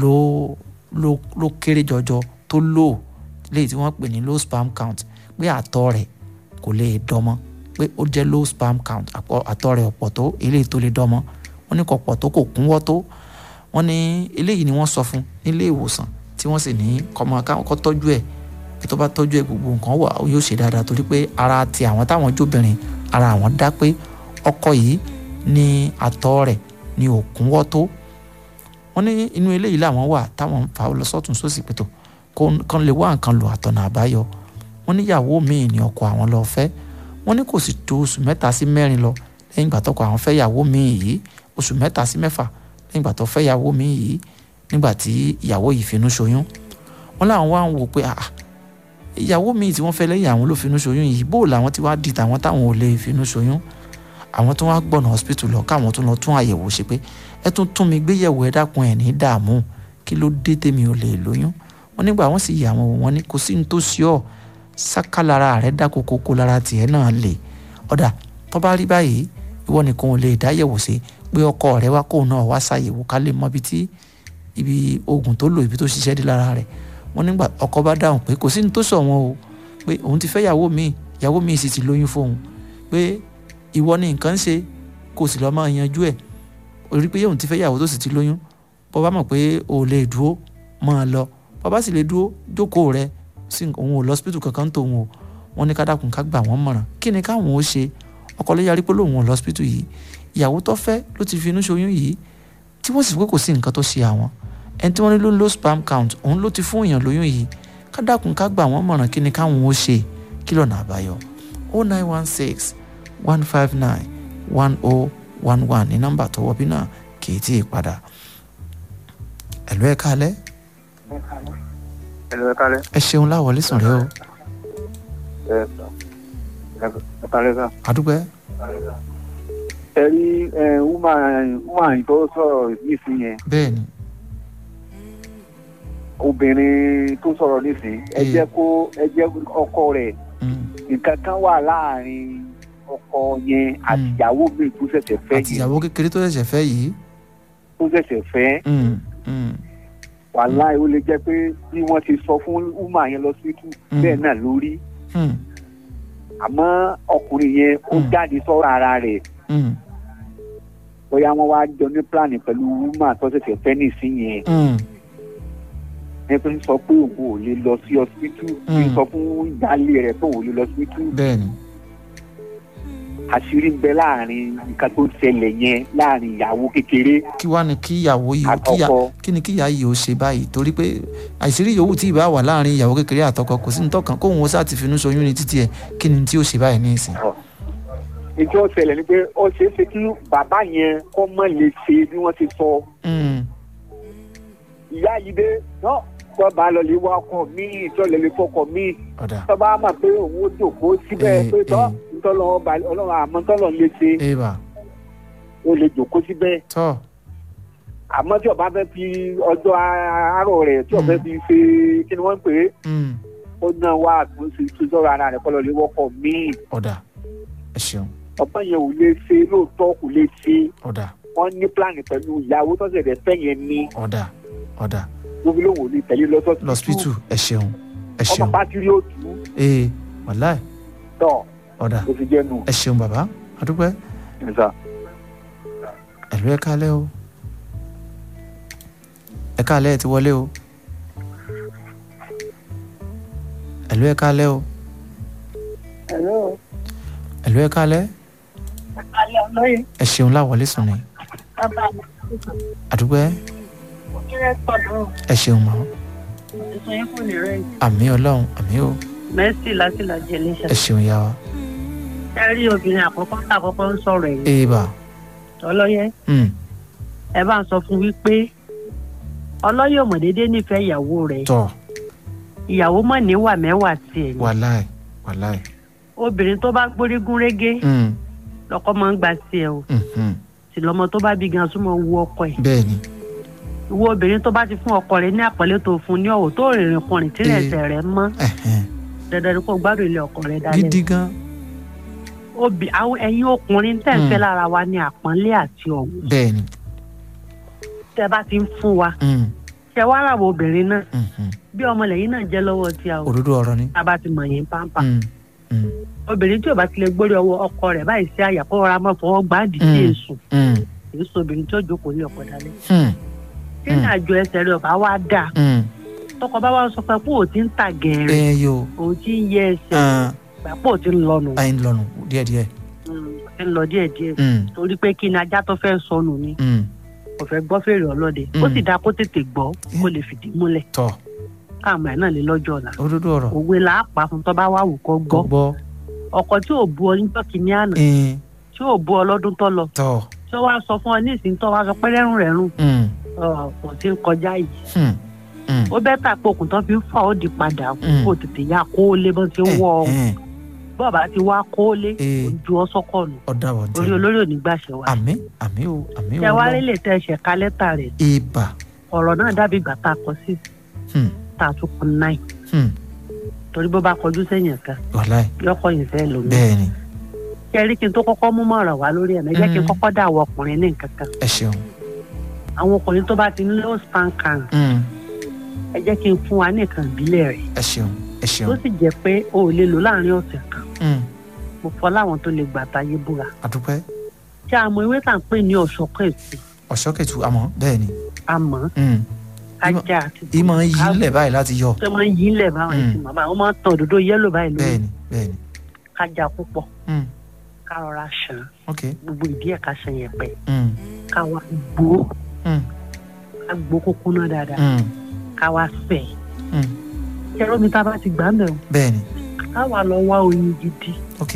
[SPEAKER 1] ló ló ló kéré jọjọ tó lò léyìí tí wọ́n pè ní low sperm count pé àtọ̀ rẹ̀ kò lè dọ́mọ́ pé ó jẹ́ low sperm count àpọ̀- àtọ̀ rẹ̀ ọ̀pọ̀ tó eléyìí tó lè dọ́mọ́ wọ́n ní kò pọ̀ tó kò kúnwọ́ tó wọ́n ní eléyìí ni wọ́n sọ fún nílé ìwòsàn tí wọ́n sì ní kọ́mọ káwọn kọ́ tọ́jú ẹ̀ pé tó bá tọ́jú ẹ̀ gbogbo nǹkan wà ó yóò ṣe dáadáa torí pé ara ti àwọn táwọn jóbìnrin ara àwọn dá pé ọkọ yìí ní àtọ̀ rẹ̀ ní òkúnwọ́ tó wọ́n ní inú eléyìí làwọn wà táwọn ń fa lọ sọ́tún sósì pẹ̀tọ̀ kán lè wá nǹkan lò àtọ̀nà àbáyọ wọ́n níyàwó míì ní ọkọ àwọn lọ fẹ́ wọ́n ní kò sì tó oṣù mẹ́ta sí mẹ́rin lọ lẹ́yìn ìgbà tọkọ àwọn fẹ́ yàwó míì yìí oṣù mẹ́ta sí mẹ́fà lẹ́yìn ìgbà tó fẹ́ yàwó míì yìí nígbà tí ìyàwó yìí finú ṣoyún wọ́n láwọn wá ń wò pé ah ìyàwó míì tí wọ́n fẹ́ lẹ́yìn àwọn ló finú ṣoyún yìí bó làwọn ti wá di tàwọn táwọn ò lè finú ṣoyún àwọn tó wá gbọ̀nà hospital lọ káwọn tó lọ tún àyẹ̀wò ṣe pé ẹ tún tún mi gbéyẹ̀wò ẹ dákun ẹ̀ ní dààmú kí ló dé tèmi ò lè lóyún wọ́n nígbà wọ́n sì yà wọ́n wò wọ́n ní kò sí ní tó ṣe ọ́ sáká lára rẹ̀ dákò kókó lára tiẹ̀ náà lè ọ̀dà tó bá rí báyìí ìwọ nìkan ò lè dáyẹ̀wò sí pé ọkọ rẹ̀ wá kóun náà wá ṣàyẹ̀wò ká lè mọ ibi tí ibi oògùn tó lò ibi tó ṣiṣẹ́ dé lára rẹ̀ wọ́n nígbà ọkọ bá dáhùn pé kò sí ní tó sọ wọn o pé òun ti fẹ́ yàwó míì yàwó míì sì ti lóyún fóun pé ìwọ ni nǹkan ń ṣe kò sì lọ́ọ́ máa yanjú ẹ̀ orí pé òun ti fẹ́ yàwó tó sì ti lóyún bọ́ bá mọ̀ pé o ò lè dúró máa lọ bọ́ bá sì lè dúró jókòó rẹ sí òun ò lọ́sípítù kankan tó òun o wọ́n ní kádàkùn ká gbà wọ́n mọ̀ràn kí ni káwọn ó ṣe ọkọ ló yarí pé lóun ò lọ́sípítù yìí ìyàwó tó fẹ́ ló ti fi inú ṣoyún yìí tí wọ́n sì pé kò sí nǹkan tó ṣe àwọn ẹni tí wọ́n ní ló ń lo sperm count òun ló ti fún èèyàn lóyún yìí kádàkùn ká gbà wọ́n mọ̀ràn kí ni káwọn ó ṣe kí lọ́nà àbáyọ o nine one six one five nine one oh one one ní nọ́mbà tó wọ́ bí náà kì í tí ì padà ẹ̀lú ẹ̀ kálẹ̀
[SPEAKER 3] ẹ̀lú ẹ̀ka lẹ́
[SPEAKER 1] ẹ ṣeun láwọlé sùn rẹ o
[SPEAKER 3] ẹ̀ka lẹ́ sá.
[SPEAKER 1] àdúgbò
[SPEAKER 3] ẹ rí woman tó sọ̀rọ̀ nísìnyí yẹn
[SPEAKER 1] bẹ́ẹ̀ ni
[SPEAKER 3] obìnrin tó sọ̀rọ̀ nísìnyí ẹ
[SPEAKER 1] Mm.
[SPEAKER 3] jẹ́ kó ẹ jẹ́ ọkọ rẹ̀
[SPEAKER 1] mm,
[SPEAKER 3] nǹkan kan wà láàrin ọkọ yẹn àti
[SPEAKER 1] Mm.
[SPEAKER 3] ìyàwó mi tó ṣẹ̀ṣẹ̀ fẹ́
[SPEAKER 1] àti
[SPEAKER 3] yìí
[SPEAKER 1] ìyàwó kékeré tó ṣẹ̀ṣẹ̀ fẹ́ yìí
[SPEAKER 3] tó ṣẹ̀ṣẹ̀ fẹ́
[SPEAKER 1] mm, mm,
[SPEAKER 2] wàláì ó lè jẹ́ pé bí wọ́n ti sọ fún uma yẹn lọ sí tù
[SPEAKER 1] Mm.
[SPEAKER 2] bẹ́ẹ̀ náà lórí
[SPEAKER 1] mm,
[SPEAKER 2] àmọ́ ọkùnrin yẹn ó
[SPEAKER 1] Mm.
[SPEAKER 2] jáde sọ́rọ̀ ara rẹ̀
[SPEAKER 1] mm,
[SPEAKER 2] bóyá wọ́n wá jọ ní plan pẹ̀lú uma tó ṣẹ̀ṣẹ̀ fẹ́ nìsín yẹn
[SPEAKER 1] mm,
[SPEAKER 2] ẹ pé ń sọ pé òun ò lè lọ sí hospital ń
[SPEAKER 1] Mm.
[SPEAKER 2] sọ fún ìyáálé rẹ̀ pé òun ò lè lọ sí hospital
[SPEAKER 1] bẹ́ẹ̀ ni
[SPEAKER 2] àṣírí ń bẹ láàrin nǹkan tó ń ṣẹlẹ̀ yẹn láàrin ìyàwó kékeré
[SPEAKER 1] kí wá ní kí ìyàwó yìí kí ìyá
[SPEAKER 2] àtọkọ
[SPEAKER 1] kí ni kí ìyá yìí ó ṣe báyìí torí pé àìsírí yòówù tí ìbá wà láàrin ìyàwó kékeré àtọkọ kò sí nítọ́kàn kóhun ó sá ti finú ṣoyún ní títí ẹ̀ kí ni tí ó ṣe báyìí ní ìsìn.
[SPEAKER 2] ìjọ ṣẹlẹ̀ ni pé ó ṣeé ṣe kí bàbá yẹn kọ́ mọ́ lè ṣe bí wọ́n ti sọ
[SPEAKER 1] Mm,
[SPEAKER 2] ìyá yìí dé náà tó bá lọ lè wá ọkọ míì tó lè lè fọkọ míì
[SPEAKER 1] ọ̀dà
[SPEAKER 2] tó bá mọ̀ pé òun ó jòkó síbẹ̀
[SPEAKER 1] Eh,
[SPEAKER 2] pé tọ́
[SPEAKER 1] eh.
[SPEAKER 2] ntọ́lọ́ ọba ọlọ́run àmọ́ tọ́lọ́ lè ṣe
[SPEAKER 1] ébà
[SPEAKER 2] ó lè jòkó síbẹ̀
[SPEAKER 1] tọ́
[SPEAKER 2] àmọ́ tí ọba fẹ́ fi ọjọ́ àárọ̀ rẹ̀ tí ọba
[SPEAKER 1] Mm.
[SPEAKER 2] fi ṣe kí ni wọ́n ń pè é
[SPEAKER 1] mm,
[SPEAKER 2] ó náà wá àtúnṣe tó sọ̀rọ̀ ara rẹ̀ kọ́ lọ lè wọ́kọ̀ míì
[SPEAKER 1] ọ̀dà ẹ ṣeun
[SPEAKER 2] ọba yẹn ò lè ṣe lóòótọ́ kò lè ṣe
[SPEAKER 1] ọ̀dà
[SPEAKER 2] wọ́n ní pílánì pẹ̀lú ìyàwó tó ṣẹ̀dẹ̀ fẹ́ yẹn ní
[SPEAKER 1] ọ̀dà ọ̀dà
[SPEAKER 2] lóbi lóhùn ò lè tẹ̀lé lọ́sọ̀tún
[SPEAKER 1] lọ́spítù ẹ ṣeun ẹ
[SPEAKER 2] ọmọ
[SPEAKER 1] ṣeun
[SPEAKER 2] pátírì ó tù ú
[SPEAKER 1] ee wàláì
[SPEAKER 2] tọ̀
[SPEAKER 1] ọ̀dà
[SPEAKER 2] kò fi jẹ́ nù.
[SPEAKER 1] ẹ ṣeun bàbá adúpẹ́ ẹ̀lú ẹ kálẹ́ o ẹ kálẹ́ ẹ ti wọlé o ẹ̀lú ẹ kálẹ́ o
[SPEAKER 5] ẹ̀rọ
[SPEAKER 1] ẹ̀lú ẹ kálẹ́
[SPEAKER 5] alẹ́ ọlọ́yẹ
[SPEAKER 1] ẹ ṣeun láwọlé sùn ni
[SPEAKER 5] bàbá mi
[SPEAKER 1] àdúpẹ́
[SPEAKER 5] kéré pọ̀dọ̀
[SPEAKER 1] ẹ ṣeun mọ́
[SPEAKER 5] ìsọ yín kò ní rẹ̀
[SPEAKER 1] àmì ọlọ́run àmì o
[SPEAKER 5] mẹ́sì láti là jẹ léṣe.
[SPEAKER 1] ẹ ṣeun yá wa
[SPEAKER 5] ẹ rí obìnrin àkọ́kọ́ tá àkọ́kọ́ ń sọ̀rọ̀ ẹ̀yìn
[SPEAKER 1] èèbà
[SPEAKER 5] ọlọ́yẹ
[SPEAKER 1] mm,
[SPEAKER 5] ẹ bá ń sọ fún wípé ọlọ́yẹ ò mọ̀ déédéé nífẹ̀ẹ́ ìyàwó rẹ̀
[SPEAKER 1] tọ́
[SPEAKER 5] ìyàwó mọ̀ níwà mẹ́wàá tiẹ̀ ni
[SPEAKER 1] wàláì wàláì
[SPEAKER 5] obìnrin tó bá gbórígún régé
[SPEAKER 1] mm,
[SPEAKER 5] lọ́kọ́ máa ń gba tiẹ̀ o
[SPEAKER 1] mm, mm,
[SPEAKER 5] sì lọ́mọ tó bá bí gan súnmọ́ wu ọkọ ẹ̀
[SPEAKER 1] bẹ́ẹ̀ ni
[SPEAKER 5] ìwọ obìnrin tó bá ti fún ọkọ rẹ̀ ní àpọ́nlé tó fún ní ọ̀wọ̀ tó rìnrìn kùnrin tí
[SPEAKER 1] Eh.
[SPEAKER 5] ẹsẹ̀ rẹ̀ mọ́
[SPEAKER 1] ẹ̀hẹ́n,
[SPEAKER 5] dandan ni kó gbádùn ilé ọkọ rẹ̀ dálẹ̀
[SPEAKER 1] gidi gan
[SPEAKER 5] obì àwọn ẹ̀yin ọkùnrin tẹ̀ ń fẹ́
[SPEAKER 1] Mm.
[SPEAKER 5] lára wa ní àpọ́nlé àti ọ̀wọ̀
[SPEAKER 1] bẹ́ẹ̀ ni
[SPEAKER 5] tẹ́ bá ti ń fún wa
[SPEAKER 1] mm,
[SPEAKER 5] ṣe wá ràwọ̀ obìnrin náà
[SPEAKER 1] mm, mm,
[SPEAKER 5] bí ọmọ lẹ́yìn náà jẹ́ lọ́wọ́ tí a ò
[SPEAKER 1] òdodo ọ̀rọ̀ ni
[SPEAKER 5] tá a bá ti mọ̀ yín pàmpà
[SPEAKER 1] mm, mm,
[SPEAKER 5] obìnrin tí ò bá ti lè gbórí ọwọ́ ọkọ rẹ̀ báyìí sí àyà kó rọra mọ́ fọwọ́ gbáàdì sí
[SPEAKER 1] Mm.
[SPEAKER 5] èṣù
[SPEAKER 1] mm,
[SPEAKER 5] èyí sọ obìnrin tí ó jókòó ní ọkọ dálẹ̀
[SPEAKER 1] mm,
[SPEAKER 5] tí ní àjọ ẹsẹ̀ rẹ̀ ọba wá dà
[SPEAKER 1] mm,
[SPEAKER 5] tọkọ bá wá sọ pé kó o ti ń ta gẹ̀ẹ́rẹ̀
[SPEAKER 1] ẹ yo
[SPEAKER 5] òun ti ń yẹ ẹsẹ̀
[SPEAKER 1] ah,
[SPEAKER 5] gbà pé o ti ń lọnù
[SPEAKER 1] ayin lọ́nu díẹ̀díẹ̀
[SPEAKER 5] o ti ń lọ díẹ̀díẹ̀
[SPEAKER 1] mm,
[SPEAKER 5] torí pé kí ni ajá tó fẹ́ sọnù ni
[SPEAKER 1] mm,
[SPEAKER 5] kò fẹ́ gbọ́ fèrè ọlọ́dẹ ó
[SPEAKER 1] Mm.
[SPEAKER 5] sì dáa kó tètè gbọ́ kó lè fìdí múlẹ̀
[SPEAKER 1] tọ́
[SPEAKER 5] káàmù ẹ̀ náà lè lọ́jọ́ ọ̀la
[SPEAKER 1] òdodo ọ̀rọ̀
[SPEAKER 5] òwe là á pa fún tó bá wà wù kó
[SPEAKER 1] kò
[SPEAKER 5] gbọ́
[SPEAKER 1] gbọ́
[SPEAKER 5] ọkọ tí ò bu ọ níjọ́ kìíní àná
[SPEAKER 1] ẹ̀ẹ́n,
[SPEAKER 5] tí ò bu ọ lọ́dún tó lọ
[SPEAKER 1] tọ́
[SPEAKER 5] tí ó wá sọ fún ọ ní ìsìn tó wá sọ pé rẹ́rùn rẹ́rùn
[SPEAKER 1] mm,
[SPEAKER 5] kò sí ń kọjá yìí
[SPEAKER 1] mm, mm,
[SPEAKER 5] ó bẹ́ tà pé okùn tó fi ń fà ó di padà
[SPEAKER 1] Mm.
[SPEAKER 5] kó tètè ya kó o lé bó ti ń wọ ọ
[SPEAKER 1] ẹ̀hẹ́n,
[SPEAKER 5] bọ́ọ̀bá ti wá kó o lé
[SPEAKER 1] Eh.
[SPEAKER 5] ojú ọ sọ́kọ̀ nù
[SPEAKER 1] ọ̀dà wọ̀
[SPEAKER 5] orí
[SPEAKER 1] ntẹ́
[SPEAKER 5] olórí ò ní gbàṣẹ wa
[SPEAKER 1] àmì àmì o àmì o
[SPEAKER 5] ṣé wá
[SPEAKER 1] Ọlọ́run.
[SPEAKER 5] rí lè tẹ ẹsẹ̀ ká lẹ́tà rẹ̀
[SPEAKER 1] ibà
[SPEAKER 5] ọ̀rọ̀ náà dàbí ìgbà tá a kọ sí
[SPEAKER 1] hmm,
[SPEAKER 5] tá a tún kún náì
[SPEAKER 1] hmm,
[SPEAKER 5] torí bó bá kọjú sẹ́yìn kan
[SPEAKER 1] wàláì
[SPEAKER 5] yọkọ̀ yìí fẹ́ lómi
[SPEAKER 1] bẹ́ẹ̀ ni
[SPEAKER 5] ṣé rí kí n tó kọ́kọ́ mú mọ̀ràn wá lórí ẹ̀ mẹ́jẹ́ kí n
[SPEAKER 1] Mm.
[SPEAKER 5] kọ́kọ́ dà wọ ọkùnrin ní nǹkan kan
[SPEAKER 1] ẹ ṣeun
[SPEAKER 5] àwọn ọkùnrin tó bá ti ní low span can
[SPEAKER 1] mm,
[SPEAKER 5] ẹ jẹ́ kí n fún wa ní nǹkan ìbílẹ̀ rẹ̀
[SPEAKER 1] ẹ ṣeun ẹ
[SPEAKER 5] tó
[SPEAKER 1] ṣeun
[SPEAKER 5] sì jẹ́ pé o ò lè lò láàrin ọ̀sẹ̀ kan
[SPEAKER 1] mm,
[SPEAKER 5] mo fọ́ láwọn tó lè gbà táyé búra
[SPEAKER 1] àdúpẹ́
[SPEAKER 5] ṣé àmọ́ ewé tà ń pè ní ọ̀ṣọ́kọ̀ èsì
[SPEAKER 1] ọ̀ṣọ́kẹ̀tù àmọ́ bẹ́ẹ̀ ni
[SPEAKER 5] àmọ́
[SPEAKER 1] mm,
[SPEAKER 5] ajá àti
[SPEAKER 1] ìmọ̀ ń yí lẹ̀ báyìí láti yọ
[SPEAKER 5] tó máa ń yí lẹ̀ báwọn
[SPEAKER 1] Mm.
[SPEAKER 5] ẹ̀sìn màmá wọn máa ń tan òdòdó yẹ́lò báyìí lórí
[SPEAKER 1] bẹ́ẹ̀ ni bẹ́ẹ̀ ni
[SPEAKER 5] kájà púpọ̀
[SPEAKER 1] mm,
[SPEAKER 5] ká rọra ṣàn
[SPEAKER 1] ok
[SPEAKER 5] gbogbo ìdí ẹ̀ ká ṣàn yẹn pẹ́
[SPEAKER 1] mm,
[SPEAKER 5] ká wá gbó
[SPEAKER 1] mm,
[SPEAKER 5] ká gbó kókó náà dáadáa
[SPEAKER 1] mm,
[SPEAKER 5] ká wá fẹ̀
[SPEAKER 1] mm,
[SPEAKER 5] ṣẹ́rọ́ mi tá a bá ti gbà mẹ́rin
[SPEAKER 1] bẹ́ẹ̀ ni
[SPEAKER 5] ká wá lọ wá oyin gidi
[SPEAKER 1] ok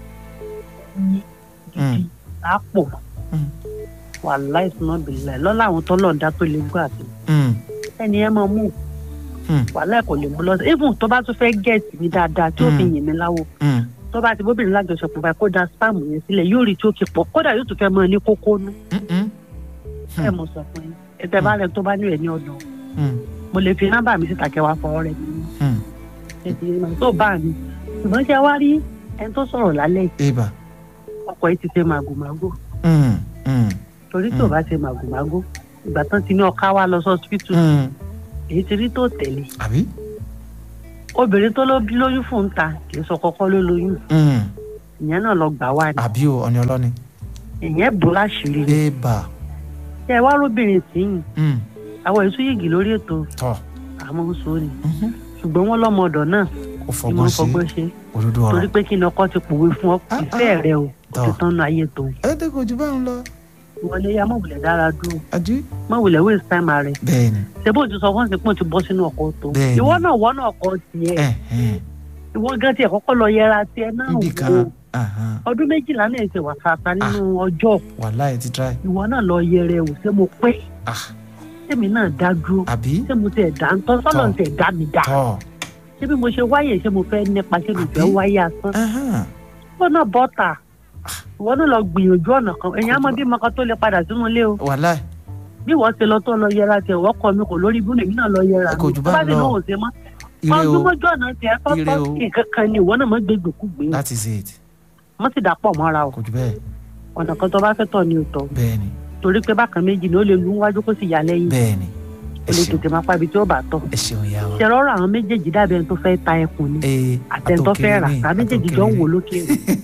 [SPEAKER 5] oyin gidi lápò
[SPEAKER 1] Mm.
[SPEAKER 5] wà láìsùnà bìlẹ̀ lọ́la àwọn tọ́lọ̀ ń dá tó lè gbọ́ àti
[SPEAKER 1] mm,
[SPEAKER 5] ẹni ẹ máa mú
[SPEAKER 1] Mm.
[SPEAKER 5] wàhálà kò lè mú lọ sí even tó bá tún fẹ́ gẹ̀ẹ́sì mi dáadáa tí ó fi
[SPEAKER 1] Mm.
[SPEAKER 5] yìn mí láwo
[SPEAKER 1] mm,
[SPEAKER 5] tó bá ti bóbìnrin lájọṣepọ̀ báyìí kó da spam yẹn sílẹ̀ yóò rí tí ó kì pọ̀ kódà yóò tún fẹ́ mọ ní kókó nú
[SPEAKER 1] mm, mm,
[SPEAKER 5] ẹ mọ̀ sọ fún yín ẹ̀tẹ̀ bá rẹ̀ tó bá ní rẹ̀ ní ọ̀dọ̀
[SPEAKER 1] mm,
[SPEAKER 5] mo lè fi nọ́mbà mi síta kẹwàá fọwọ́ rẹ̀ nínú
[SPEAKER 1] mm,
[SPEAKER 5] ẹ̀tì ìmọ̀ tó bá mi ṣùgbọ́n ṣe wá rí ẹni tó sọ̀rọ̀ lálẹ́ yìí,
[SPEAKER 1] ibà
[SPEAKER 5] ọkọ̀ yìí ti ṣe màgòmágó
[SPEAKER 1] mm, mm,
[SPEAKER 5] torí tí ò
[SPEAKER 1] Mm.
[SPEAKER 5] bá ṣe màgòmágó
[SPEAKER 7] ìgbà tán ti ní ọká wa lọ sọ́sibítù
[SPEAKER 1] Mm.
[SPEAKER 7] èyí ti rí tó tẹ̀lé
[SPEAKER 1] àbí.
[SPEAKER 7] obìnrin tó ló lóyún fún un ta kì í sọ kọ́kọ́ ló lóyún
[SPEAKER 1] Mm.
[SPEAKER 7] ìyẹn náà lọ gbà wá ni
[SPEAKER 1] àbí o ọ̀ni ọlọ́ni.
[SPEAKER 7] ìyẹn bò láṣìírí ni
[SPEAKER 1] ébà.
[SPEAKER 7] ṣé ẹ wá róbìnrin tìyìn
[SPEAKER 1] Mm.
[SPEAKER 7] àwọn èso yìgì lórí ètò
[SPEAKER 1] tọ́
[SPEAKER 7] àmọ́ ń sọ ni
[SPEAKER 1] Mhm.
[SPEAKER 7] ṣùgbọ́n wọ́n lọ́mọ ọ̀dọ̀ náà
[SPEAKER 1] ó
[SPEAKER 7] ni
[SPEAKER 1] fọgbọ́n
[SPEAKER 7] wọ́n
[SPEAKER 1] sí
[SPEAKER 7] fọgbọ́n ṣe
[SPEAKER 1] òdodo
[SPEAKER 7] torí
[SPEAKER 1] ọ̀rọ̀.
[SPEAKER 7] pé kí ni ọkọ ti pòwe fún ọ
[SPEAKER 1] Ah,
[SPEAKER 7] ìfẹ́
[SPEAKER 1] ah.
[SPEAKER 7] rẹ o kò ti
[SPEAKER 1] Tọ́.
[SPEAKER 7] tán nu ayé tó
[SPEAKER 1] ẹ dé kò jù báyìí lọ.
[SPEAKER 7] ìwọlé ya mọ̀wùlẹ̀ dára dúró
[SPEAKER 1] àjú.
[SPEAKER 7] mọ̀wùlẹ̀ waste time rẹ
[SPEAKER 1] bẹ́ẹ̀ni.
[SPEAKER 7] ṣé bó ti sọ fún ṣe pé o ti bọ́ sínú ọkọ̀ tó
[SPEAKER 1] Bẹ́ẹ̀ni.
[SPEAKER 7] ìwọ náà wọ́n náà kọ́ tiẹ̀
[SPEAKER 1] ẹ ẹ
[SPEAKER 7] ìwọ gan tiẹ̀ kọ́kọ́ lọ yẹra tiẹ̀ náà
[SPEAKER 1] níbi
[SPEAKER 7] wò
[SPEAKER 1] kan ahan,
[SPEAKER 7] ọdún méjìlá náà ṣe wà fàfà nínú ọjọ́
[SPEAKER 1] wàhálà ẹ ti try.
[SPEAKER 7] ìwọ náà lọ yẹrẹ wò ṣé mo pé
[SPEAKER 1] Ah,
[SPEAKER 7] ṣémi náà dá dúró
[SPEAKER 1] àbí.
[SPEAKER 7] ṣé mo tẹ̀ dá ń tọ́ sọ́nà
[SPEAKER 1] Tọ́.
[SPEAKER 7] tẹ̀ dá mi dá
[SPEAKER 1] tọ́.
[SPEAKER 7] ṣé bí mo ṣe wáyè ṣé mo fẹ́ nípa ṣé mo fẹ́
[SPEAKER 1] Àbí?
[SPEAKER 7] wáyé asán
[SPEAKER 1] ahan,
[SPEAKER 7] ìwọ náà bọ́tà ìwọ náà lọ gbìyànjú ọ̀nà kan èèyàn á mọ bí mọ́kàn tó lè padà sínú ilé o
[SPEAKER 1] wàhálà
[SPEAKER 7] bí wọ́n ṣe lọ tó lọ yẹra tiẹ̀ wọ́n kọ́ mi kò lórí ibú lèmi náà lọ yẹra
[SPEAKER 1] Ẹ kò jù
[SPEAKER 7] tó
[SPEAKER 1] bá
[SPEAKER 7] bá
[SPEAKER 1] ń
[SPEAKER 7] ti
[SPEAKER 1] lọ.
[SPEAKER 7] lóhùn ṣe mọ́
[SPEAKER 1] ire o
[SPEAKER 7] ọdúnmọ́jú ọ̀nà tiẹ̀
[SPEAKER 1] Ire
[SPEAKER 7] tọ́tọ́
[SPEAKER 1] o.
[SPEAKER 7] nǹkan kan ni ìwọ náà mọ́ gbé gbèkúgbé
[SPEAKER 1] that is it
[SPEAKER 7] wọ́n sì dàpọ̀ mọ́ra o
[SPEAKER 1] kò jù bẹ́ẹ̀
[SPEAKER 7] ọ̀nà kan tó bá fẹ́ tọ̀ ni ò tọ̀
[SPEAKER 1] bẹ́ẹ̀ni
[SPEAKER 7] torí pé bákan méjì ni ó lè lu wájú kó sì yà lẹ́yìn
[SPEAKER 1] bẹ́ẹ̀ni
[SPEAKER 7] ó
[SPEAKER 1] ẹ
[SPEAKER 7] lè
[SPEAKER 1] ṣeun
[SPEAKER 7] tètè máa pa ibi tí ó bá tọ̀
[SPEAKER 1] ẹ ṣeun ìyá wa.
[SPEAKER 7] ṣe rọrọ àwọn méjèèjì dàbí ẹni tó fẹ́ ta ẹkùn ni
[SPEAKER 1] ee
[SPEAKER 7] àtẹ̀ntọ́ fẹ́ rà tàbí méjèèjì jọ ń wò lókè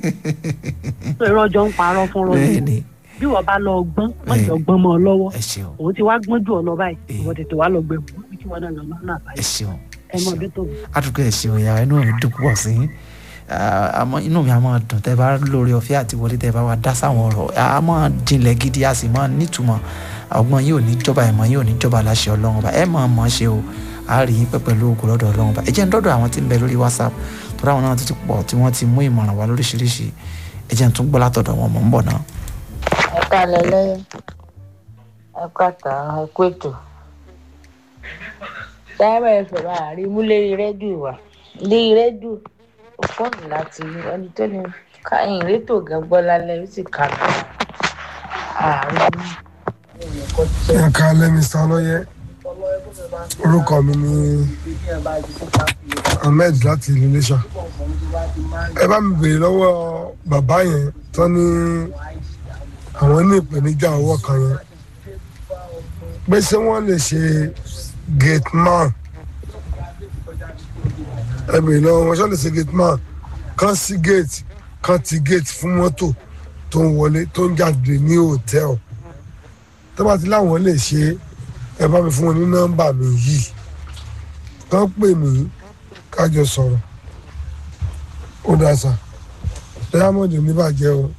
[SPEAKER 7] tó irọ́ jọ ń parọ́ fún rọ́ọ̀nù
[SPEAKER 1] bẹ́ẹ̀ni
[SPEAKER 7] bí wọ́n bá lọ gbọ́n wọ́n
[SPEAKER 1] Bẹ́ẹ̀ni.
[SPEAKER 7] jọ gbọ́n mọ́ ọ lọ́wọ́
[SPEAKER 1] ẹ ṣeun
[SPEAKER 7] òun ti wá gbọ́n jù ọ lọ báyìí
[SPEAKER 1] Ee.
[SPEAKER 7] ìwọ tètè wá lọ gbẹ̀bù bí kí wọ́n náà lọ lọ́nà
[SPEAKER 1] ẹ
[SPEAKER 7] àbáyé
[SPEAKER 1] ṣeun
[SPEAKER 7] ẹ mọ bí tó
[SPEAKER 1] adùnkẹ́ ẹ ṣeun ìyá wa inú mi dùn púpọ̀ sí i. Ah, àmọ́ inú mi á máa dùn tẹ́ bá lórí ọ̀fẹ́ àti wọlé tẹ́ bá wa dá sáwọn ọ̀rọ̀ á máa jinlẹ̀ gidi a sì máa nítumọ̀ ọgbọ́n yóò ní jọba ìmọ̀ yóò ní jọba láṣẹ ọlọ́run ọba ẹ máa mọ̀ ọ́ ṣe o a rí yín pẹ́ pẹ̀lú ògùn lọ́dọ̀ ọlọ́run ọba ẹ jẹ́ ń dọ́dọ̀ àwọn tí ń bẹ lórí whatsapp tó ráwọn náà tó ti pọ̀ tí wọ́n ti mú ìmọ̀ràn wá lóríṣiríṣi ẹ jẹ́ ń tún gbọ́ látọ̀dọ̀ wọn mọ̀ ń bọ̀ náà.
[SPEAKER 8] ẹ kálẹ̀ lẹ́yìn ẹ kàtà ẹ kó ètò sáárà ẹ̀fẹ̀ máa rí mú lérí rédíò wa lérí rédíò ó fọ́ọ̀nù láti rí ẹni tó ní káyìn rétò gan gbọ́ lálẹ́ ó sì kà á àárín ẹnìkan tó
[SPEAKER 9] ẹ káalẹ́ mr ọlọ́yẹ orúkọ mi ni ahmed láti ìlú iléṣà ẹ bá mi béèrè lọ́wọ́ bàbá yẹn tó ní àwọn ní ìpèníjà ọwọ́ kan yẹn pé ṣé wọ́n lè ṣe gate man ẹ béèrè lọ́wọ́ wọn ṣé wọ́n lè ṣe gate man kan sí gate kan ti gate fún mọ́tò tó ń wọlé tó ń jáde ní hòtẹ́ẹ̀lì tó bá ti láwọn lè ṣe ẹ bá mi fún wọn ní nọ́mbà mi yìí kán pè mí kájọ sọ̀rọ̀ ó dáa sà diamond oníbàjẹ́ o.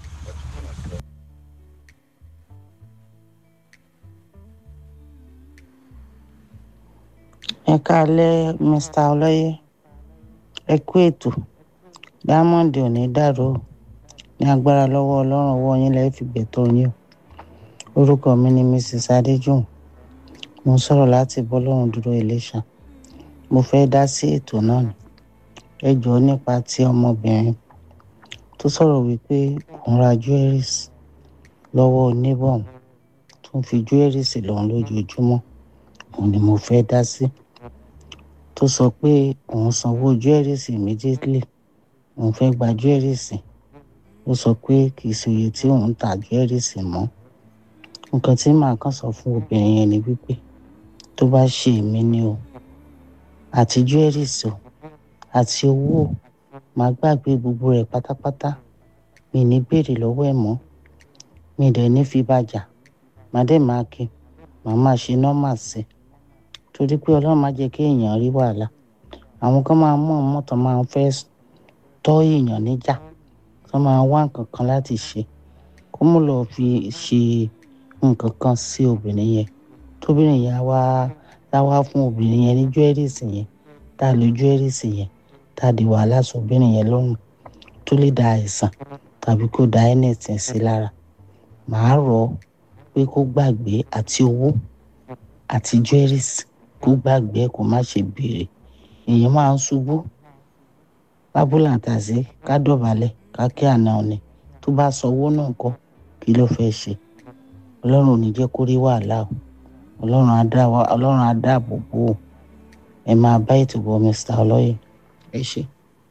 [SPEAKER 10] ẹ káalẹ́ mr ọlọ́yẹ ẹ kú ètò diamond ò ní dàrú o ní agbára lọ́wọ́ ọlọ́run ọwọ́ yín lẹ́yìn fi gbẹ̀tọ́ yín o orúkọ mi ni mrs adéjùn mo ń sọ̀rọ̀ láti bọ́lọ́run dúró iléṣà mo fẹ́ dá sí ètò náà ni ẹ jọ̀ọ́ nípa ti ọmọbìnrin tó sọ̀rọ̀ wípé òun ra jewelries lọ́wọ́ oníbọ̀n tó ń fi jewelries lòun lójoojúmọ́ òun ni mo fẹ́ dá sí tó sọ pé òun sanwó jewelries immediately òun fẹ́ gba jewelries ó sọ pé kì í ṣe iye tí òun ń ta jewelries mọ́ nǹkan tí màá kàn sọ fún obìnrin yẹn ni wípé tó bá ṣe èmi ni o àti jewelries o àti owó o màá gbàgbé gbogbo rẹ̀ pátápátá mi ní béèrè lọ́wọ́ ẹ̀ mọ́ mi dẹ̀ ní fi bàjà màá dẹ̀ máa kí màá máa ṣe nọ́mà sí i torí pé ọlọ́run má jẹ́ kí èèyàn rí wàhálà àwọn kan máa mọ̀ mọ́tò máa ń fẹ́ tọ́ èèyàn níjà tó máa wá nǹkan kan láti ṣe kó mú lọ fi ṣe nǹkan kan sí obìnrin yẹn tóbìnrin yẹn á wá á wá fún obìnrin yẹn ní jewelries yẹn tá a lo jewelries yẹn tá a di wàhálà sóbìnrin yẹn lọ́rùn tó lè da àìsàn tàbí kó da anything sí lára màá rọ̀ ọ́ pé kó gbàgbé àti owó àti jewelries kó gbàgbé kó má ṣe béèrè èèyàn máa ń ṣubú lábúlàǹtàṣe ká dọ̀bálẹ̀ ká kí àná ọ̀nì tó bá sanwó náà kọ́ kí ló fẹ́ ṣe ọlọ́run ò ní jẹ́ kó rí wàhálà o ọlọ́run á dá wa ọlọ́run á dáàbò bò ó ẹ máa bá ètò bọ mr ọlọ́yẹ ẹ ṣe.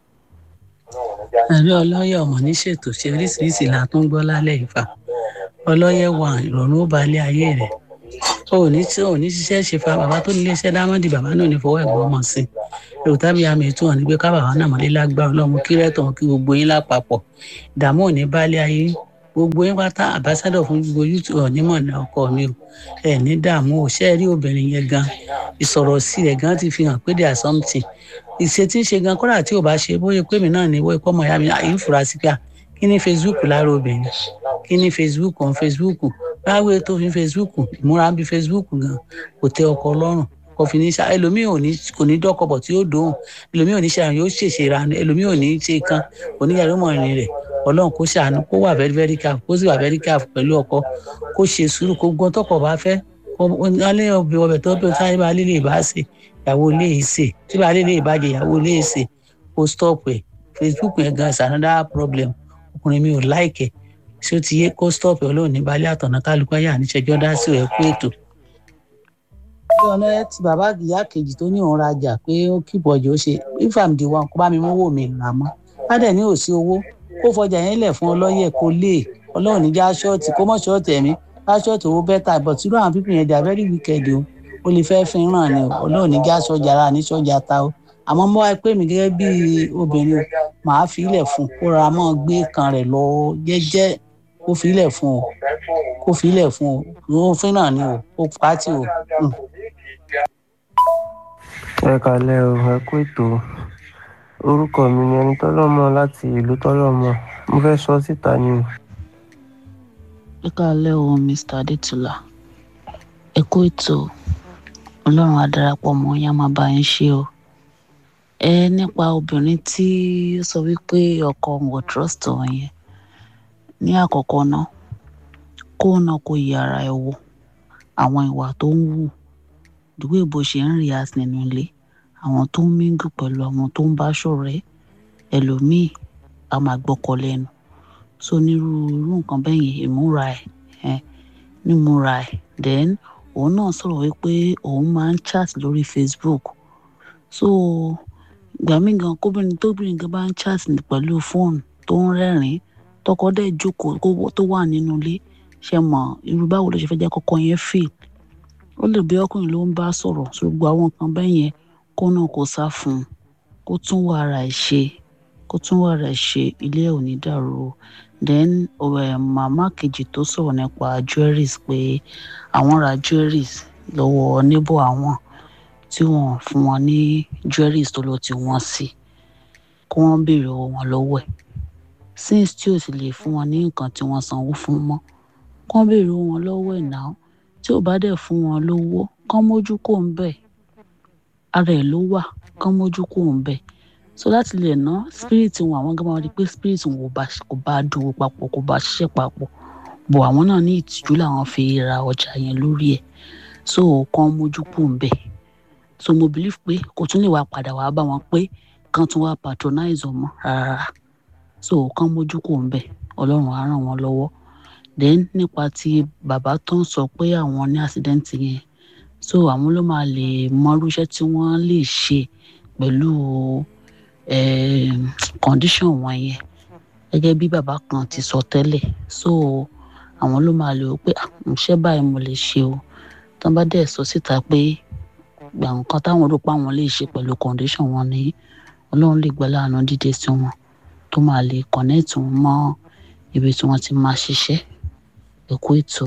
[SPEAKER 7] àlọ́ ọlọ́yẹ ọmọ ní ṣètò ṣe oríṣiríṣi là tún gbọ́ lálẹ́ ìfà ọlọ́yẹ wà ìrọ̀rùn ó balẹ̀ ayé rẹ̀
[SPEAKER 11] o ò ní tí o ò ní ṣiṣẹ́ ṣe fa bàbá tó nílé iṣẹ́ dámọ́dì bàbá náà ní fọwọ́ ẹ̀gbọ́n mọ̀ sí èrò tábí àmì ètò hàn ní pé ká bàbá náà mọ̀lé lágbára ọlọ́run kí rẹ́tọ̀ kí gbogbo yín lápapọ̀ ìdààmú ò ní bálé ayé gbogbo yín pátá àbáṣádọ̀ fún gbogbo youtube ọ̀nímọ̀ ní ọkọ mi o ẹ̀ ní dààmú ò ṣe é rí obìnrin yẹn gan ìsọ̀rọ̀ sí rẹ̀ gan ti fi hàn pé there something ìṣe tí ń ṣe gan kódà tí ò bá ṣe bóyá pé mi náà ní wọ́n ikọ́ ọmọ ìyá mi àyè fura sí pé à kí ni facebook lára obìnrin kí ni facebook on facebook báwo tó fi facebook ìmúra bí facebook gan kò tẹ ọkọ lọ́rùn kò fi ní ṣá ẹlòmíì ò ní kò ní dọ́kọ̀bọ̀ tí ó dòun ẹlòmíì ò ní ṣàrùn yóò ṣèṣe ra ẹlòmíì ò ní ṣe kan kò ní yàrá ìmọ̀rin rẹ̀ ọlọ́run kó ṣàánú kó wà very very careful kó sì wà very careful pẹ̀lú ọkọ kó ṣe sùúrù kó gbọ́n tọkọ̀ bá fẹ́ alẹ́ ọbẹ̀ ọbẹ̀ tó bẹ̀ táyé bá lè lè bá ṣe ìyàwó ilé yìí ṣe tí bá lè lè bàjẹ́ ìyàwó ilé yìí ṣe kó stop ẹ̀ facebook yẹn gan is another problem ọkùnrin mi ò láìkẹ̀ ṣé ó ti yé kó stop ẹ̀ ọlọ́run ní balẹ̀ àtọ̀nà kálukú ayé àníṣẹ́jọ́ dá sí ẹ̀ kú ètò bí ọ̀nà ti bàbá ìyá kejì tó ní òun rajà pé ó kíbọ̀ ọjọ́ ṣe ifam di wọn kó bá mi mówó mi rà mọ́ bá dẹ̀ ní òsí owó kó fọjà yẹn lẹ̀ fún ọlọ́yẹ̀ kó lè ọlọ́run níjà ṣọ́ọ̀tì kó mọ̀ ṣọ́ọ̀tì ẹ̀mí bá ṣọ́ọ̀tì owó bẹ́tà but irú àwọn pípìn yẹn dà very wicked o ó lè fẹ́ fi ràn ní ọlọ́run níjà ṣọ́jà ara ní ṣọ́jà ta o àmọ́ mọ́ wáyé pé mi gẹ́gẹ́ bí obìnrin màá fi ilẹ̀ fún kó ra mọ́ gbé kan rẹ̀ lọ jẹ́jẹ́ kó fi ilẹ̀ fún o kó fi ilẹ̀ fún o òun fi ràn ní o ó pàtì o.
[SPEAKER 12] ẹ kalẹ o ẹ kú ètò orúkọ mi ni ẹni tọlọmọ láti ìlú tọlọmọ mo fẹ́ sọ síta ni o.
[SPEAKER 13] ẹ káàlẹ́ o mr adétúlá ẹ kú ètò ọlọ́run á darapọ̀ mọ́ yín á máa bá yín ṣe o ẹ nípa obìnrin tí ó sọ wípé ọkọ òun ò trust òun yẹn ní àkọ́kọ́ náà kó náà kó yẹ ara ẹ wò àwọn ìwà tó ń wù ìdúgbò ìbò ṣe ń rí as nínú ilé àwọn tó ń míngù pẹ̀lú àwọn tó ń bá ṣọ̀rẹ́ ẹlòmíì a máa gbọ́kọ lẹ́nu so nírúurú nǹkan bẹ́ẹ̀ yẹn ìmúra ẹ̀ nímúra ẹ̀ then òun náà sọ̀rọ̀ wípé òun máa ń chat lórí facebook so ìgbà míì gan kóbìnrin tóbìnrin gan bá ń chat pẹ̀lú fóònù tó ń rẹ́rìn-ín tọkọ dẹ̀ jókòó tó wà nínú ilé ṣe mọ̀ irú báwo ló ṣe fẹ́ jẹ́ kọ́kọ́ yẹn feel ó lè bí ọkùnrin ló ń bá sọ̀rọ̀ ṣùgbọ́n àwọn nǹkan bẹ́ẹ̀ yẹn kó náà kó sá fún un kó tún wà ara ẹ̀ ṣe kó tún wà ara ẹ̀ ṣe ilé ẹ̀ ò ní dàrú o then ọ̀rẹ́ màmá kejì tó sọ̀rọ̀ nípa jewelries pé àwọn ra jewelries lọ́wọ́ níbọ̀ àwọn tí wọ́n fún wọn ní jewelries tó lọ tí wọ́n sí kó wọ́n béèrè owó wọn lọ́wọ́ ẹ̀ since tí ò sì lè fún wọn ní nǹkan tí wọ́n sanwó fún mọ́ kó wọ́n béèrè owó wọn lọ́wọ́ ẹ̀ náà tí ò bá dẹ̀ fún wọn lówó kán mójú kò ń bẹ̀ ara ẹ̀ ló wà kán mójú kò ń bẹ̀ so láti lè ná spirit wọn àwọn gbọ́dọ̀ rí pé spirit wọn kò bá dúró papọ̀ kò bá ṣiṣẹ́ papọ̀ bọ̀ àwọn náà ní ìtìjú làwọn fi ra ọjà yẹn lórí ẹ̀ so kán mójú kò ń bẹ̀ so mo believe pé kò tún lè wá padà wá bá wọn pé kán tún wá patronize ọmọ rárá so kán mójú kò ń bẹ̀ ọlọ́run á ràn wọ́n lọ́wọ́ then nípa ti bàbá tó ń sọ pé àwọn ní accident yẹn so àwọn ló máa lè mọrú iṣẹ́ tí wọ́n lè ṣe pẹ̀lú condition wọn yẹn gẹ́gẹ́ bí bàbá kan ti sọ tẹ́lẹ̀ so àwọn ló máa lè wò pé iṣẹ́ báyìí mo lè ṣe o tó bá dẹ̀ sọ síta pé gbà nǹkan táwọn rò pé àwọn lè ṣe pẹ̀lú condition wọn ni ọlọ́run lè gbọ́ láàánú dídé sí wọn tó máa lè connect wọn mọ́ ibi tí wọ́n ti máa ṣiṣẹ́ ẹ̀kú ètò.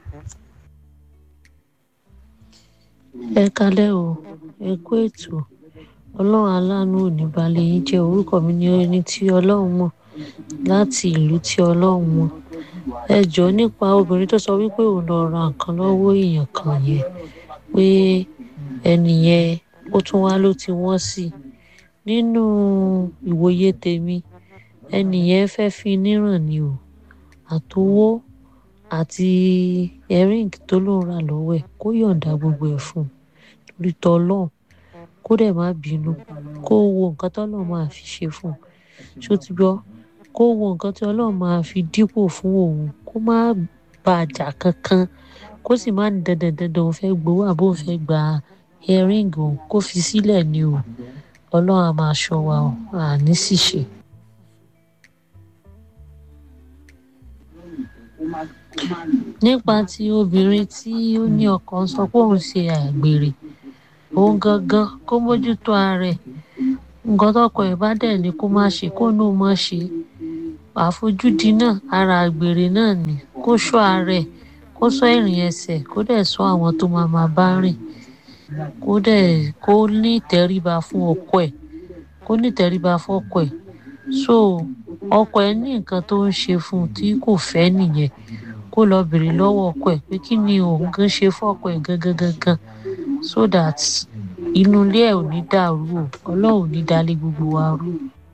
[SPEAKER 13] ẹ kalẹ́ o ẹ̀kú ètò ọlọ́run aláàánú ò ní balẹ̀ yín jẹ́ orúkọ mi ní ẹni tí ọlọ́run mọ̀ láti ìlú tí ọlọ́run mọ̀ ẹ jọ nípa obìnrin tó sọ wípé òun lọ ra nǹkan lọ́wọ́ èèyàn kan yẹn pé ẹnì yẹn ó tún wá ló ti wọ́n sí nínú ìwòye tèmi ẹnì yẹn fẹ́ fi níràn ni o àtowó àti erin tó lóun rà lọ́wọ́ ẹ̀ kó yọ̀ǹda gbogbo ẹ̀ fún un torí tọ́lọ́hún kó dẹ̀ má bínú kó wo nǹkan tọ́lọ́hún máa fi ṣe fún un ṣó ti gbọ́ kó wo nǹkan tí ọlọ́run máa fi dípò fún òun kó má bàjà kankan kó sì má ní dandan dandan òun fẹ́ gbowó àbó òun fẹ́ gba erin òun kó fi sílẹ̀ ni o ọlọ́run á máa ṣọ́ wa o àní sì ṣe.
[SPEAKER 14] nípa ti obìnrin tí ó ní ọkọ sọ pé òun ṣe àgbèrè òun gangan kó mójútó ara ẹ̀ nǹkan tọkọ ẹ̀ bá dẹ̀ ní kó má ṣe kó náà má ṣe àfojúdi náà ara àgbèrè náà ni kó ṣọ́ ara ẹ̀ kó ṣọ́ ìrìn ẹsẹ̀ kó dẹ̀ ṣọ́ àwọn tó máa máa bá rìn kó dẹ̀ kó ní ìtẹríba fún ọkọ ẹ̀ kó ní ìtẹríba fọ́kọ ẹ̀ so ọkọ ẹ̀ ní nǹkan tó ń ṣe fún un tí kò fẹ́ nìyẹn kó lọ bèrè lọ́wọ́ ọkọ ẹ̀ pé kí ni òun gan ṣe fọ́kọ ẹ̀ gangan gangan so that inú ilé ẹ̀ ò ní dàrú o ọlọ́run ò ní dalé gbogbo wa rú.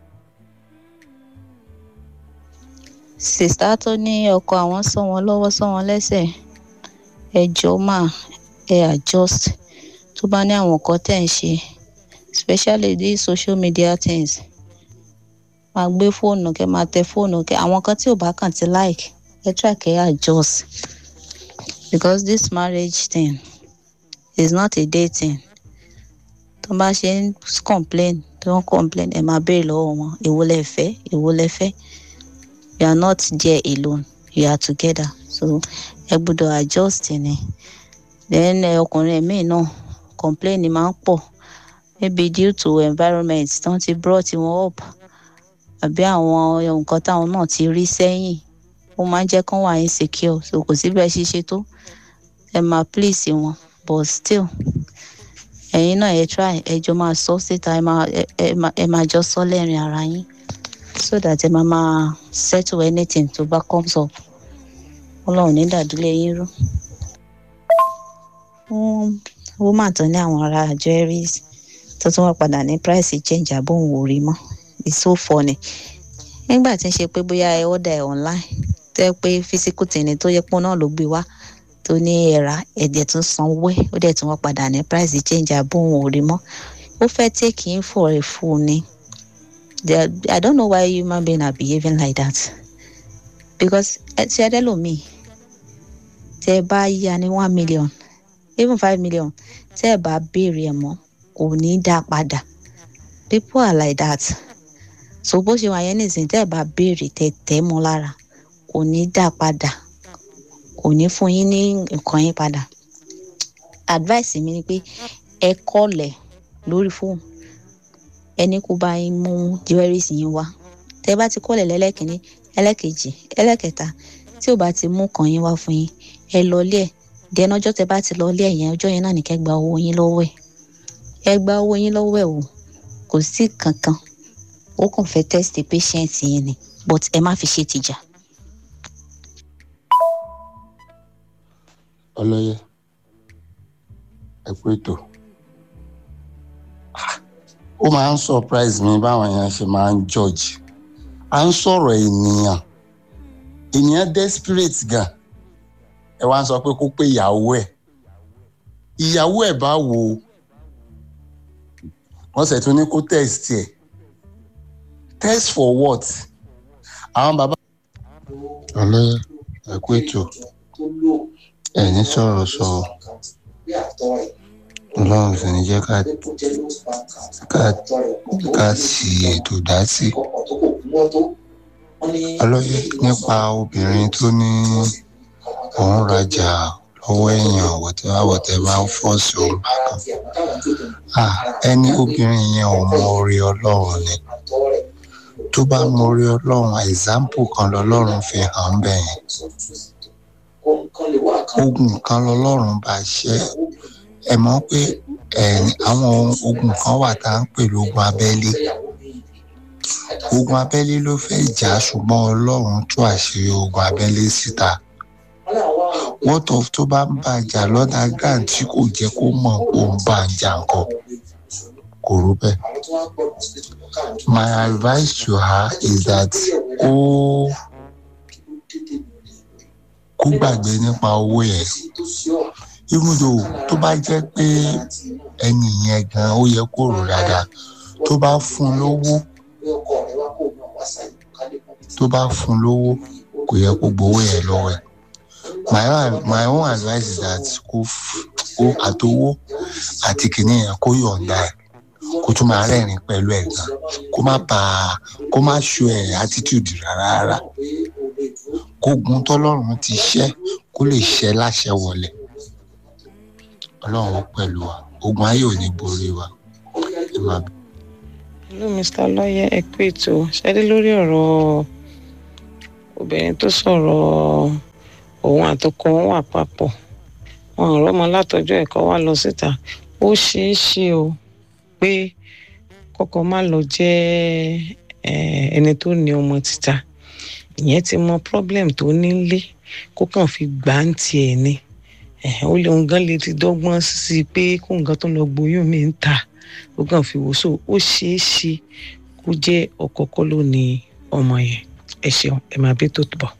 [SPEAKER 15] sista tó ní ọkọ àwọn sọ wọn lọ́wọ́ sọ wọn lẹ́sẹ̀ ẹ jọ̀ọ́ mà ẹ adjust tó bá ní àwọn nǹkan tẹ̀ ń ṣe especially these social media things máa gbé fóònù kẹ máa tẹ fóònù kẹ àwọn kan tí ò bá kàn ti like ẹ try kẹ adjust because this marriage thing is not a dating tó bá ṣe ń complain tó ń complain ẹ máa béèrè lọ́wọ́ wọn èwo lẹ fẹ́ èwo lẹ fẹ́ you are not there alone you are together so ẹ gbọ́dọ̀ adjust ni then ọkùnrin ẹ̀mí náà complain máa ń pọ̀ maybe due to environment tí wọ́n ti brought wọn up àbí àwọn nǹkan táwọn náà ti rí sẹ́yìn ó máa ń jẹ́ kán wà insecure so kò sí bẹ́ẹ̀ ṣe ṣe tó ẹ máa please wọn but still ẹ̀yin náà ẹ try ẹ jọ máa sọ síta ẹ máa ẹ máa jọ sọ lẹ́rìn ara yín so that ẹ máa máa settle anything tó bá comes up ọlọ́run ní dàdúlé yín rú. fún woman tó ní àwọn ará jewelries tó tún wá padà ní price change àbóhùn ò rí mọ́ it's so funny nígbà tí ń ṣe pé bóyá ẹ order ẹ online tẹ́ pé physical tìǹní tó yẹ pé náà ló gbé wá tó ní ẹ̀rá ẹ̀dẹ̀ tún sanwó ẹ̀ ó dẹ̀ tún wá padà ní price change àbóhùn ò rí mọ́ ó fẹ́ take in for a fool ni I don't know why human being are behaving like that because ẹ ti ẹdẹ lomi tẹ bá yá ní one million even five million tẹ bá béèrè ẹ mọ́ kò ní í dá padà people are like that so bó ṣe wà yẹn nìsín tẹ́ ẹ bá béèrè tẹ́ tẹ́ mọ́ lára kò ní dá padà kò ní fún yín ní nǹkan yín padà advice mi ni pé ẹ kọ́lẹ̀ lórí fóònù ẹni kó bá yín mú jewelries yín wá tẹ́ bá ti kọ́lẹ̀ lẹ́lẹ́kìnní ẹlẹ́kejì ẹlẹ́kẹta tí ò bá ti mú kàn yín wá fún yín ẹ lọlé ẹ̀ dẹ́nu ọjọ́ tẹ́ bá ti lọlé ẹ̀ yẹn ọjọ́ yẹn náà ní kẹ́ gba owó yín lọ́wọ́ ẹ̀ ẹ gba owó yín lọ́wọ́ ẹ̀ o kò sí kankan ó kàn fẹ́ test patient yẹn ni but ẹ má fi ṣe tìjà.
[SPEAKER 16] ọlọyẹ ẹ kú ètò ó máa ń surprise mi báwọn èèyàn ṣe máa ń judge à ń sọ̀rọ̀ ènìyàn ènìyàn desperate gan ẹ wá ń sọ pé kó pé ìyàwó ẹ̀ ìyàwó ẹ̀ bá wo wọ́n sì tún ní kó test ẹ̀ test for what àwọn bàbá. ọlọ́yẹ ẹ kú ètò ẹ̀ní sọ̀rọ̀ sọ ọlọ́run sì ní jẹ́ ká ká ká sí ètò dá sí ọlọ́yẹ nípa obìnrin tó ní òun rajà lọ́wọ́ èèyàn wọ̀tẹ́wá wọ̀tẹ́wá ń fọ́ sí òun bákan ẹni obìnrin yẹn ò mọ orí ọlọ́run ni tó bá mọ orí ọlọ́run example kan lọ́lọ́run fi hàn bẹ́ẹ̀ yẹn ogun kan lọ́lọ́run bá ṣe ẹ mọ̀ pé àwọn ogun kan wà tá à ń pè lógun abẹ́lé ogun abẹ́lé ló fẹ́ jà ṣùgbọ́n ọlọ́run tú àṣírí ogun abẹ́lé síta what of tó bá ń bá jà lọ́dà grand tí kò jẹ́ kó mọ̀ kó ń bá ń jà nǹkan kò rú bẹ́ẹ̀. my advice to her is that kó kó gbàgbé nípa owó yẹn even though tó bá jẹ́ pé ẹni yẹn gan ó yẹ kó rò dáadáa tó bá fún lówó tó bá fún lówó kò yẹ kó gbowó yẹn lọ́wọ́ ẹ̀ my own my own advice is that kó kó àtowó àti kìnìún yẹn kó yọ̀ǹda ẹ̀ kó tún máa rẹ́rìn pẹ̀lú ẹ̀ gan kó má bà kó má show ẹ̀ attitude rárá rárá kógun tọ́lọ́run ti ṣẹ́ kó lè ṣẹ́ láṣẹ wọlé ọlọ́run pẹ̀lú wa ogun ayé ò ní borí wa ẹ máa bí.
[SPEAKER 17] hello mr lọ́yẹ̀ ẹ kú ètò ṣẹ́dí lórí ọ̀rọ̀ obìnrin tó sọ̀rọ̀ òun àtọkọ wọn wà papọ̀ wọn ò rọ́mọ látọjọ́ ẹ̀kọ́ wá lọ síta ó ṣeé ṣe o pé kọ́kọ́ má lọ jẹ́ ẹni tó ní ọmọ títa ìyẹn ti mọ problem tó nílé kó kàn fi gbà ń tiẹ̀ ni ó lè òun gan lè ti dọ́gbọ́n sí i pé kó nǹkan tó lọ gboyún mi ń ta ó kàn fi wò so ó ṣeé ṣe kó jẹ́ ọkọ kọ́ ló ní ọmọ yẹn ẹ ṣeun ẹ máa bí tó bọ̀.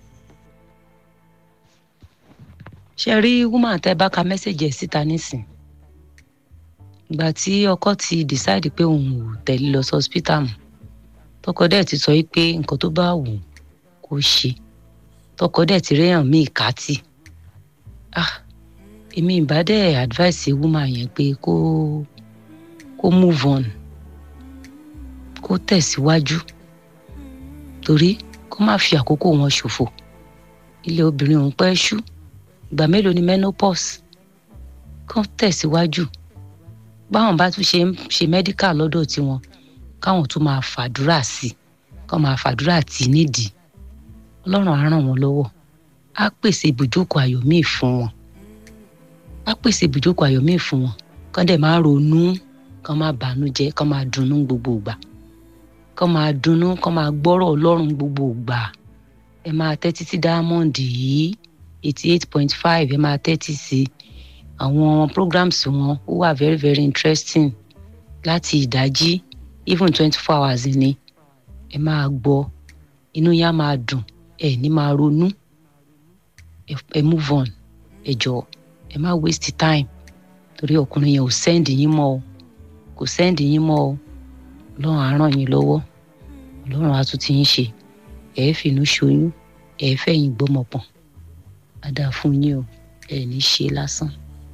[SPEAKER 18] ṣe rí woman tẹ bá ka mẹ́sẹ̀gì ẹ̀ síta nísìn ìgbà tí ọkọ ti decide pé òun ò tẹ̀lé lọ sí hospital mọ́ tọkọ dẹ̀ ti sọ pé nǹkan tó bá wù kó ṣe tọkọ dẹ̀ ti réyàn míì kátì ah èmi ìbá dẹ̀ advice woman yẹn pé kó kó move on kó tẹ̀síwájú torí kó má fi àkókò wọn ṣòfò ilé obìnrin òun pẹ́ ṣú ìgbà mélòó ni menopause kán tẹ̀síwájú báwọn bá tún ṣe ń ṣe medical lọ́dọ̀ tiwọn káwọn tún máa fàdúrà sí i kán máa fàdúrà tì í nídìí ọlọ́run á ràn wọ́n lọ́wọ́ á pèsè ibùjókòó ayọ̀ míì fún wọn á pèsè ibùjókòó ayọ̀ míì fún wọn kán dẹ̀ máa ronú kán máa bànújẹ́ kán máa dunnú gbogbo ìgbà kán máa dunnú kán máa gbọ́rọ̀ ọlọ́run gbogbo ìgbà ẹ máa tẹ́tí sí diamond yìí eighty eight point five ẹ máa tẹ́tí sí àwọn programs wọn ó wà very very interesting láti ìdájí even twenty four hours ni ẹ máa gbọ́ inú yá máa dùn ẹ ní máa ronú ẹ move on ẹ jọ ẹ má waste time torí ọkùnrin yẹn ò sẹ́ndì yín mọ́ o kò sẹ́ndì yín mọ́ o ọlọ́run á ràn yín lọ́wọ́ ọlọ́run á tún ti ń ṣe ẹ fìnnú ṣoyún ẹ fẹ̀yìn gbọ́mọpọ̀n á dáa fún yín o ẹ ní ṣe lásán.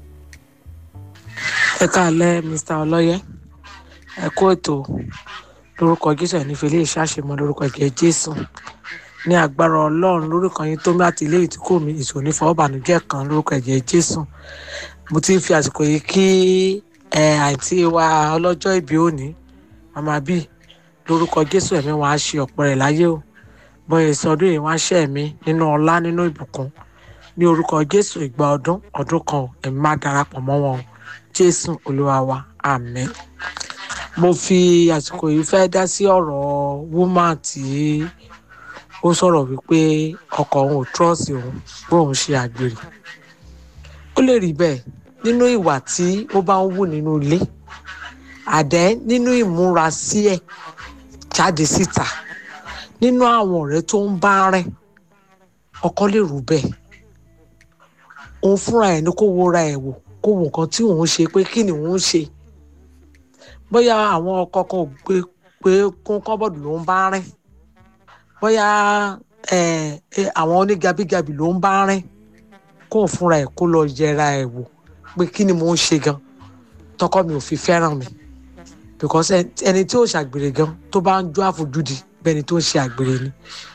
[SPEAKER 17] ẹ káàlẹ́ mr ọlọ́yẹ ẹ kú ètò lórúkọ jésù ẹ̀ nífẹ̀ẹ́ ilé ìṣàṣemọ lórúkọ ẹ̀jẹ̀ jésù ní agbára ọlọ́run lórúkọ yín tó láti ilé ìtúkọ̀ mi ìṣòní fọwọ́bànújẹ́ kan lórúkọ ẹ̀jẹ̀ jésù mo ti ń fi àsìkò yìí kí ẹ àǹtí wa ọlọ́jọ́ ìbí òní màmá bíi lórúkọ jésù ẹ̀mí wọn á ṣe ọ̀pọ̀ rẹ̀ láyé o bọ́yẹ̀ sọdún yìí wọ́n á ṣẹ́ ẹ̀mí nínú ọlá nínú ìbùkún ní orúkọ jésù ìgbà ọdún ọdún kan ẹ̀mí má darapọ̀ mọ́ wọn o jésù olúwa wa àmín mo fi àsìkò yìí fẹ́ dá sí ọ̀rọ̀ woman tí ó sọ̀rọ̀ wípé ọkọ òun ò trọ́ọ̀sì òun bóun ṣe àgbèrè ó lè rí bẹ́ẹ̀ nínú ìwà tí ó bá ń wù nínú ilé àdẹ́ nínú ìmúra sí ẹ̀ jáde síta nínú àwọn ọ̀rẹ́ tó ń bá rìn ọkọ lè rú bẹ́ẹ̀ òun fúnra ẹ̀ ní kó wo ra ẹ̀ wò kó wo nǹkan tí òun ṣe pé kí ni òun ṣe bóyá àwọn ọkọ kan ò gbé pé kún kọ́bọ̀dù ló ń bá rìn bóyá àwọn onígabigabi ló ń bá rìn kó fúnra ẹ̀ kó lọ yẹra ẹ̀ wò pé kí ni mò ń ṣe gan tọkọ mi ò fi fẹ́ràn mi because ẹni tí ò ṣàgbèrè gan tó bá ń jó àfojúdi bẹ́ni tó ń ṣe àgbèrè ni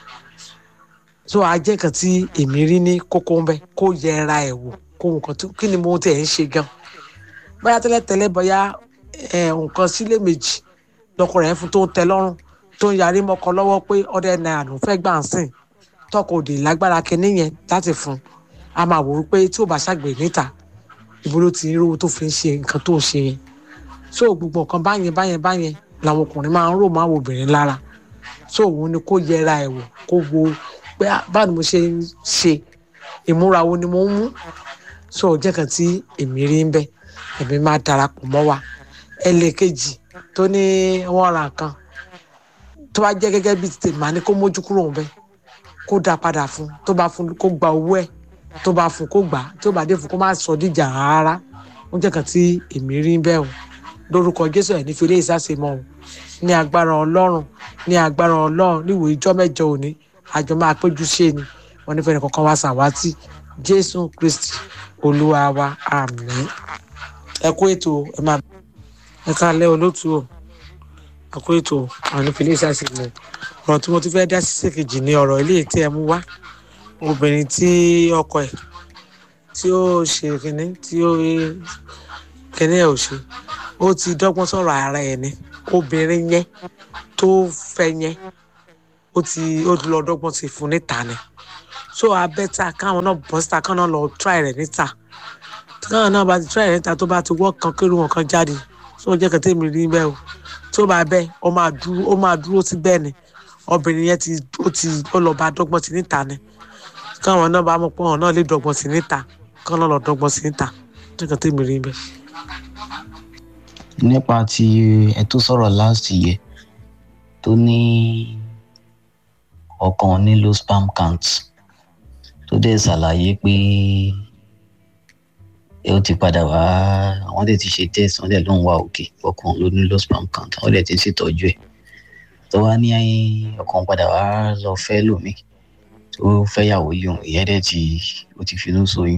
[SPEAKER 17] so ajẹ́ nǹkan tí èmi rí ní kókó ń bẹ kó yẹra ẹ̀ wò kó nǹkan tó kí ni mo tẹ̀ ń ṣe gan bóyá tẹ́lẹ̀tẹ́lẹ̀ bóyá nǹkan sílé méjì lọkọ rẹ̀ fún tó ń tẹ lọ́rùn tó ń yarí mọ́kọ lọ́wọ́ pé ọdẹ náírà ló fẹ́ gbà ń sìn tọkọ òdì lágbára kinní yẹn láti fún a máa wò ó pé tí ò bá ṣàgbèrè níta ibo ló ti rówó tó fi ń ṣe nǹkan tó ń ṣe yẹn so gbogbo nǹkan báyẹn báyẹn báyẹn làwọn ọkùnrin máa ń rò máa wo obìnrin lára so òun ni kó yẹra ẹ̀ wò kó wo pé báwo ni mo ṣe ń ṣe ìmúra wo ni mo ń mú so jẹ́ kan tí èmi rí ń bẹ èmi máa darapọ̀ mọ́ wa ẹlẹ́ẹ̀kejì tó ní wọ́n ra nǹkan tó bá jẹ́ gẹ́gẹ́ bí tèmi máa ní kó mójú kúrò ń bẹ kó dá padà fún tó bá fún kó gba owó ẹ̀ tó bá fún kó gbà tó bá dé fún kó má sọ díjà rárá ó jẹ́ kan tí èmi rí ń bẹ o lórúkọ jésù ẹ̀ ní fi ilé ìsásèmọ́ o ní agbára ọlọ́run ní agbára ọlọ́run níwò ìjọ mẹ́jọ òní àjọ máa péjú ṣe ni wọn nífẹ̀ẹ́ nìkankan wá sàwátì jésù kristi olúwa wa àmín ẹ kú ètò ẹ máa ẹ káalẹ́ olótú o ẹ kú ètò àwọn ìfìlẹ̀ ìsàsìmọ̀ ọ̀rọ̀ tí mo ti fẹ́ dá sí ṣèkejì ní ọ̀rọ̀ ilé tí ẹ mú wá obìnrin tí ọkọ ẹ̀ tí ó ṣe kínní tí ó kínní ẹ̀ ò ṣe ó ti dọ́gbọ́n sọ̀rọ̀ ara ẹ̀ ni obìnrin yẹn tó fẹ́ yẹn ó ti ó lọ dọ́gbọ́n ti fún níta ni so abẹ́ta káwọn náà bọ́ síta káwọn náà lọ try rẹ̀ níta káwọn náà bá ti try rẹ̀ níta tó bá ti wọ́ kan kéré wọn kan jáde so jẹ́ kẹ́tẹ́ mi rí bẹ́ẹ̀ o tó bá bẹ́ẹ̀ ó máa dúró ó máa dúró sí bẹ́ẹ̀ ni obìnrin yẹn ti ó ti ó lọ bá dọ́gbọ́n sí níta ni káwọn náà bá mọ̀ pé wọn náà lè dọ́gbọ́n sí níta káwọn náà lọ dọ́gbọ́n sí níta jẹ́ kẹ́tẹ́ mi rí bẹ́ẹ̀.
[SPEAKER 19] nípa ti ẹ tó sọ̀rọ̀ last year tó ní ọkàn nílò spam count tó dẹ̀ ṣàlàyé pé ó ti padà wá àwọn dẹ̀ ti ṣe test wọ́n dẹ̀ ló ń wá òkè ọkàn ló nílò spam count wọ́n dẹ̀ ti ń ṣètọ́jú ẹ̀ tó wá ní ọkàn padà wá lọ fẹ́ lómi tó fẹ́yàwó yòó ìyẹn dẹ̀ ti ó ti finú ṣoyún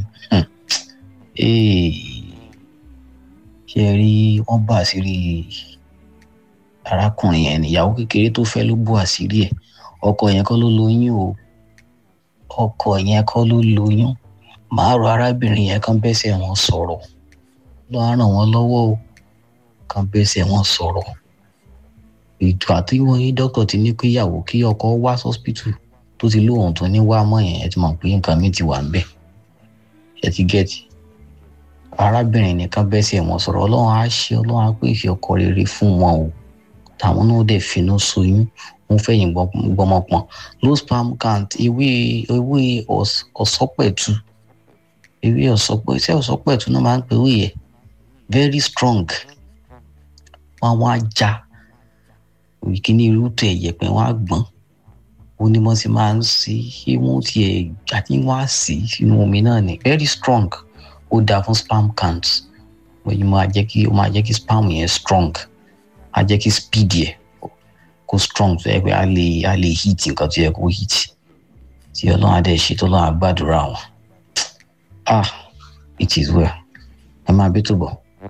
[SPEAKER 19] ṣe rí wọ́n bá àṣírí arákùnrin yẹn níyàwó kékeré tó fẹ́ ló bó àṣírí ẹ̀ ọkọ yẹn kọ́ ló lóyún o ọkọ yẹn kọ́ ló lóyún màá rọ arábìnrin yẹn kán bẹ́sẹ̀ wọn sọ̀rọ̀ lọ́ á ràn wọ́n lọ́wọ́ o kán bẹ́sẹ̀ wọn sọ̀rọ̀ ètò àti wọn yí dókítà ti ní kí ìyàwó kí ọkọ wá sọ́spítù tó ti lóhùn tó ní wá mọ́ yẹn ẹ ti mọ̀ pé nǹkan mi ti wà ń bẹ̀ ẹ ti gẹ̀ẹ́tì arábìnrin nìkan bẹ́sẹ̀ wọn sọ̀rọ̀ ọlọ́run á ṣe ọlọ́run á pèsè ọkọ rere fún wọn o táwọn náà dẹ̀ finú soyún wọn fẹ̀yìn gbọmọpọn low sperm count ewé ewé ọ̀sọ́pẹ̀tù ewé ọ̀sọ́pẹ̀tù ṣé ọ̀sọ́pẹ̀tù náà máa ń pè wíyẹ very strong wọn wọn á já ìkíní irútù ẹ̀yẹ̀pẹ̀ wọn á gbọ́n onímọ̀ sí máa ń sí ìwọ̀n tiẹ̀ àti wọn á sí sínú omi náà ni very strong ó dáa fún sperm count wọ́n yìí máa jẹ́ kí ó máa jẹ́ kí sperm yẹn strong á jẹ́ kí speed yẹ kó strong tó yẹ pé á lè á lè hit nǹkan tó yẹ kó hit tí ọlọ́run á dẹ̀ ṣe tó lọ́run á gbàdúrà wọn ah it is well ẹ máa bí tó bọ̀.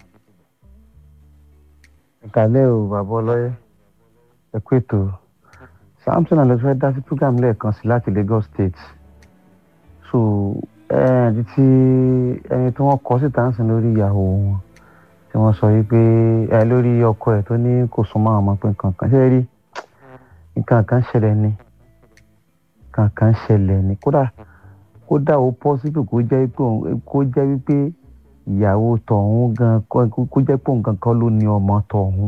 [SPEAKER 20] ìkàlẹ́ o bàbá ọlọ́yẹ ẹ kú ètò samson alẹ́ fẹ́ dá sí program lẹ́ẹ̀kan sí láti lagos state so ẹni tí ẹni tí wọ́n kọ síta ń sìn lórí ìyàwó wọn tí wọ́n sọ wípé ẹ lórí ọkọ ẹ̀ tó ní kò súnmọ́ àwọn ọmọ pé nǹkan kan ṣe rí nǹkan kan ṣẹlẹ̀ ni nǹkan kan ṣẹlẹ̀ ni kódà kódà ó pọ́sibú kó jẹ́ wípé kó jẹ́ wípé ìyàwó tọ̀hún gan kó jẹ́ pé òun gangan ló ní ọmọ tọ̀hún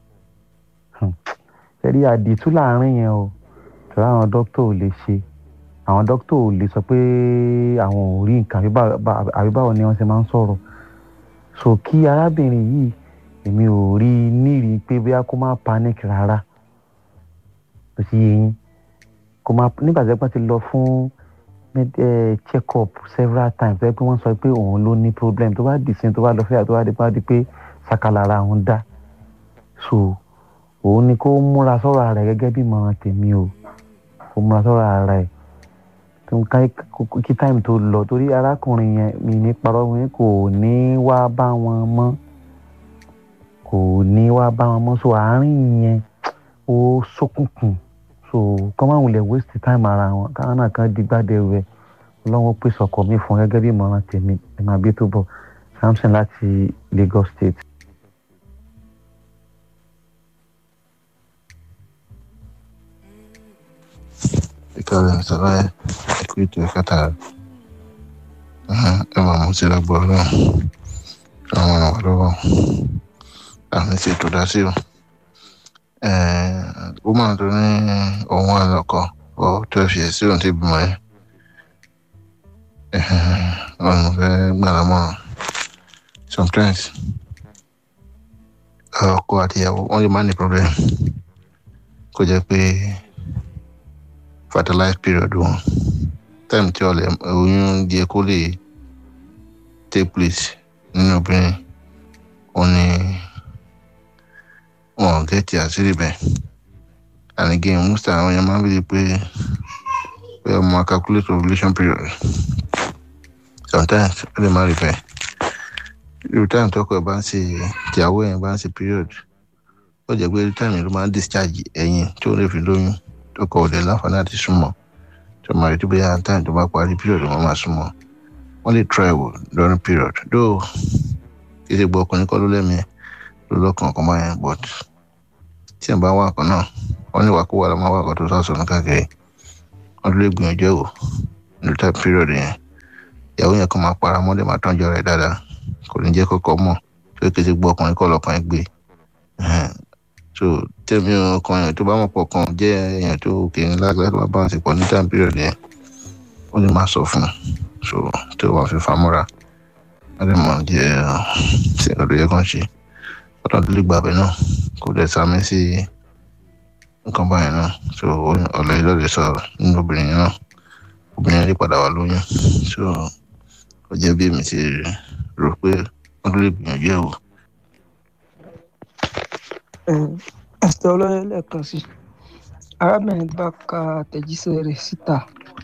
[SPEAKER 20] ṣe rí àdìtú láàrin yẹn o tọ́lá àwọn dókítà ò lè ṣe àwọn dókítà ò lè sọ pé àwọn ò rí nǹkan àbí báwo ni wọ́n ṣe máa ń sọ̀rọ̀ so kí arábìnrin yìí èmi ò rí i nírì pé bóyá kó má panic rárá kò sí yẹn kó má nígbà tí wọ́n ti lọ fún check up several times ẹ pé wọ́n sọ pé òun ló ní problem tó bá dì sí tó bá lọ fẹ́yà tó bá dé bá di pé sakalara òun dá so òun ni kó múra sọ́rọ̀ ara rẹ̀ gẹ́gẹ́ bí ìmọ̀ràn tèmi o kó múra sọ́rọ̀ ara rẹ̀ kí táìmù tó lọ torí arákùnrin yẹn mi ní parọ́ mi kò ní wá bá wọn mọ́ kò ní wá bá wọn mọ́ so àárín yẹn ó ṣókùnkùn so kọ́ máa wulẹ̀ waste time ara wọn káwọn náà kan digbádẹ rẹ̀ ọlọ́wọ́ pèsè ọkọ̀ mi fún gẹ́gẹ́ bí ìmọ̀ràn tèmi ẹ̀ máa bí tó bọ̀ samson láti lagos state.
[SPEAKER 21] ìkàlẹ̀ ìsọ̀rọ̀ ẹ̀ ẹ̀kú ètò ẹ̀kátà ẹ̀ máa mú sí lágbó ọlọ́run àwọn àwọn lọ́wọ́ àmì tí ètò dá sí o ó máa tó ní òun àlọ́kọ ọ twelve years sí òun ti bímọ yẹn ọ̀nà fẹ́ gbàlámọ̀ sometimes ọkọ àti ìyàwó wọ́n lè má ní problem kó jẹ́ pé fertilize period wọn time tí ọlẹ oyún díẹ̀ kó lè take place nínú obìnrin wọn ni wọn gẹ̀ẹ́tì àṣírí bẹ́ẹ̀ and again most àwọn èèyàn máa ń bèèrè pé pé ọmọ calculate ovulation period sometimes ó lè má rí bẹ́ẹ̀ irú time tọkọ ẹ bá ń ṣe ìyàwó ẹ bá ń ṣe period ó jẹ́ pé time ló máa ń discharge ẹ̀yìn tí ó lè fi lóyún tọkọ ọdẹ láǹfààní àti súnmọ́ tó máa rí tí bóyá time tó bá parí period wọn máa súnmọ́ wọ́n lè try wò during period though kí ṣe gbọ́ ọkùnrin kọ́ ló lẹ́mìí ló lọ́kàn kan báyẹn but tí ẹ̀ bá wà kan náà wọ́n ní wàkúwà lọ́mọ wà kan tó sàṣọ ní káàkiri wọ́n tún lè gbìyànjú ẹ̀ wò ní time period yẹn ìyàwó yẹn kan máa para mọ́lẹ̀ máa tọ́jú rẹ̀ dáadáa kò ní jẹ́ kọ́kọ́ mọ̀ tó kí ṣe gbọ́ ọkùnrin kọ́ lọ́kàn gbé so tẹ̀mí ọkàn yẹn tó bá mọ̀ pọ̀ kan jẹ́ èèyàn tó kéré lágbàá tó bá bá àsìkò ní time period yẹn ó lè máa sọ fún un so tó wàá fi famúra wọ́n lè mọ̀ jẹ́ ṣe nǹkan tó yẹ kán ṣe ọ̀dọ́ tó lè gbàgbẹ́ náà kò dẹ̀ sàmì sí nǹkan báyìí náà so ọ̀lẹ́ yìí lọ́ọ̀lẹ́ sọ nínú obìnrin náà obìnrin yẹn lè padà wà lóyún so ó jẹ́ bí èmi ti rò pé wọ́n tó lè gbìyànjú ẹ̀ wò.
[SPEAKER 4] ẹsẹ ọlọyẹ lẹ́ẹ̀kan sí arábìnrin bá ka àtẹ̀jíṣẹ́ rẹ̀ síta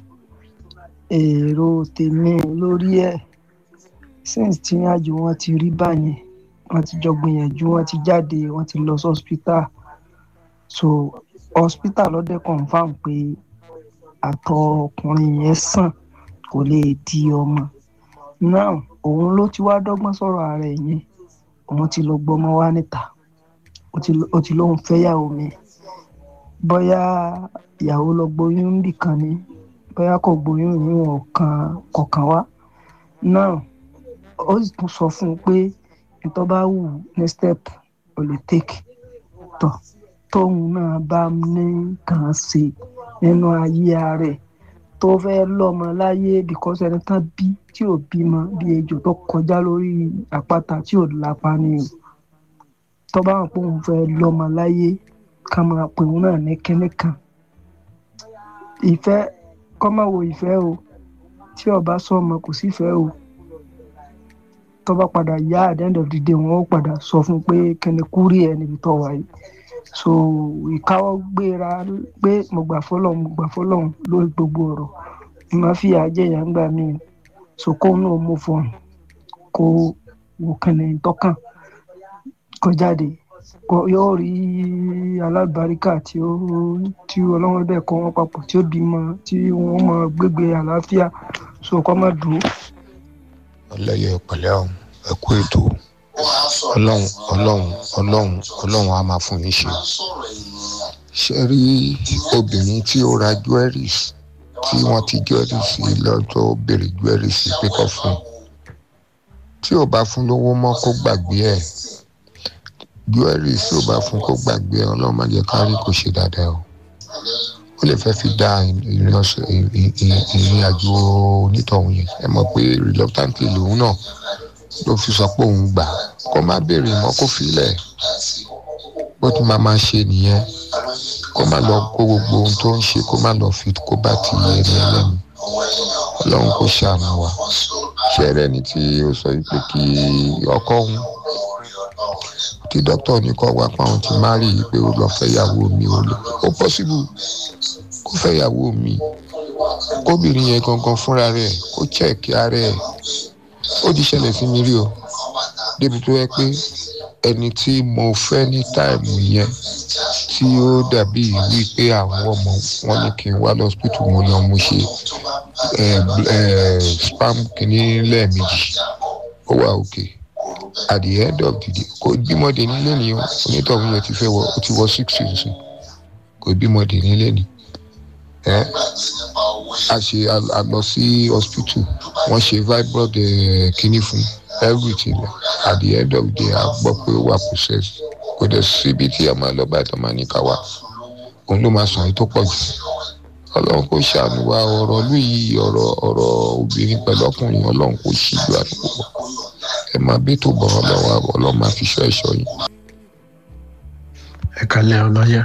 [SPEAKER 4] èrò tèmi lórí ẹ̀ since tí àjò wọn ti rí báyẹn wọn ti jọ gbìyànjú wọn ti jáde wọn ti lọ sí hospital so hospital lọ́dẹ confam pé àtọ̀ ọkùnrin yẹn sàn kò lè di ọmọ now òun ló ti wá dọ́gbọ́n sọ̀rọ̀ ara ẹ̀ yẹn òun ti lọ gbọ́mọ wá níta ó ti lóun fẹ́yàwó mi bóyá ìyàwó lọ gboyún níbì kan ni bóyá kò gboyún ìyún ọ̀kan kọ̀ọ̀kan wá náà ó sì tún sọ fún un pé ìtọ́ bá wù ní step ò lè take tọ̀ tóun náà bá ní kàn ṣe nínú ayé rẹ̀ tó fẹ́ lọ́mọ láyé because ẹni tán bí tí ò bímọ bí ejò tó kọjá lórí àpáta tí ò lápá ni o tó bá wọn pé òun fẹ́ lọ́mọ láyé ká máa pè òun náà ní kinní kan ìfẹ́ kọ́ máa wo ìfẹ́ o tí ọba sọmọ kò sífẹ́ o tó bá padà yá at the end of the day wọn ó padà sọ fún pé kíni kúrì ẹ níbi tó wà yìí so ìkáwọ́ gbéra pé mo gbà fọlọ́hún mo gbà fọlọ́hún lórí gbogbo ọ̀rọ̀ mo máa fi àjẹyàn gbà mí so kó náà mo fọ̀n kó wò kíni tọ́kàn kó jáde yóò rí alábàríkà tí ó tí ọlọ́wọ́n bẹ́ẹ̀ kọ́ wọn papọ̀ tí ó bímọ tí wọ́n mọ gbégbé àlàáfíà so kọ́ má dùn.
[SPEAKER 22] ọlẹ́yẹ pẹ̀lẹ́ ọ̀hún ẹ kú ètò ọlọ́run ọlọ́run ọlọ́run ọlọ́run á máa fún yín ṣe ṣe rí obìnrin tí ó ra jewelries tí wọ́n ti jewelries lọ́jọ́ béèrè jewelries pé kọ́ fún tí ò bá fún lówó mọ́ kó gbàgbé ẹ̀ jewelry tí ò bá fún kó gbàgbé ẹ ọlọ́run má jẹ́ kárí kò ṣe dáadáa o ó lè fẹ́ fi dá ìrìn àjò onítọ̀hún yẹn ẹ mọ̀ pé reluctantly lòun náà ló fi sọ pé òun gbà kó má béèrè mọ́ kó filẹ̀ bó tún máa máa ṣe nìyẹn kó má lọ kó gbogbo ohun tó ń ṣe kó má lọ fi kó bá ti ẹni ẹlẹ́nu ọlọ́run kò ṣàánú wa ṣé ẹlẹ́ni tí ó sọ pé kí ọkọ òun tí dókítà ní kọ́ wá pa òun ti má rí i pé ó lọ fẹ́ yàwó mi ó lọ ó pọ́sibú kó fẹ́ yàwó mi kóbìnrin yẹn gangan fúnra rẹ̀ kó chẹ́ẹ̀kì ara ẹ̀ ó ti ṣẹlẹ̀ sí mi rí o débi tó yẹ pé ẹni tí mo fẹ́ ní táìmù yẹn tí ó dàbí wípé àwọn ọmọ wọn ní kí n wá lọ́sítítù mo lọ mo ṣe spam kìíní lẹ́ẹ̀mejì ó wà òkè at the end of the day kò bímọdé nílé ni onítọ̀hún yẹn ti fẹ́ wọ ó ti wọ sixty nsìn kò bímọdé nílé ni ẹ a ṣe a lọ sí hospital wọ́n ṣe fibroid kínní fún everything at the end of the day a gbọ́ pé ó wà process kò dẹ̀ síbi tí a máa lọ báyìí tó máa ní ká wá òun ló máa sàn yìí tó pọ̀ jù ọlọ́run kò ṣàánú wa ọ̀rọ̀ lù yìí ọ̀rọ̀ ọ̀rọ̀ obìnrin pẹ̀lú ọkùnrin ọlọ́run kò ṣíjú àdúgbò wa ẹ máa bí tó bọ̀ ọlọ́run àbọ̀ ọlọ́run máa fi ṣọ́ ẹ̀ṣọ́ yìí.
[SPEAKER 23] ẹ kalẹ̀ ọlọ́yà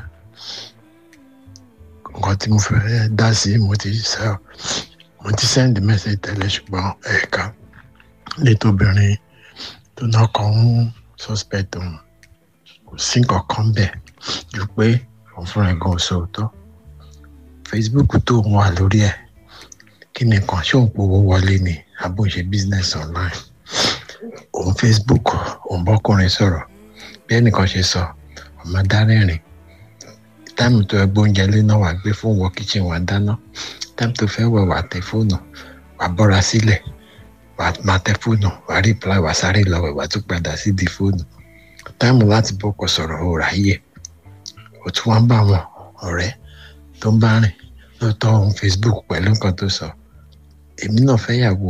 [SPEAKER 23] nǹkan tí mo fẹ́ dá sí mo ti sẹ́ mo ti send message tẹ́lẹ̀ ṣùgbọ́n ẹ̀ka létò obìnrin tó náà kàn ń suspect òun kò sí nǹkan kan bẹ̀ ju pé òun fúnra ẹ̀ gan sòótọ́ facebook tó ń wà lórí ẹ̀ kí ni nǹkan ṣé òun powó wọlé ni àbò ń ṣe business online òun facebook òun bọ́kùnrin sọ̀rọ̀ bí ẹnìkan ṣe sọ ọmọ dárẹ́rìn táìmù tó ẹgbẹ́ oúnjẹ lé náà wà gbé fún wọ kitchen wà dáná time tó fẹ́ wẹ̀ wà tẹ fóònù wà bọ́ra sílẹ̀ wà máa tẹ fóònù wà reply wà sáré lọ wẹ̀ wà tún padà sí di fóònù táìmù láti bọ́kọ̀ sọ̀rọ̀ ò ráyè ó tún wá ń bá wọn ọ̀rẹ́ tó ń bá rìn lóòótọ́ ohun facebook pẹ̀lú nǹkan tó sọ èmi náà fẹ́ yàwó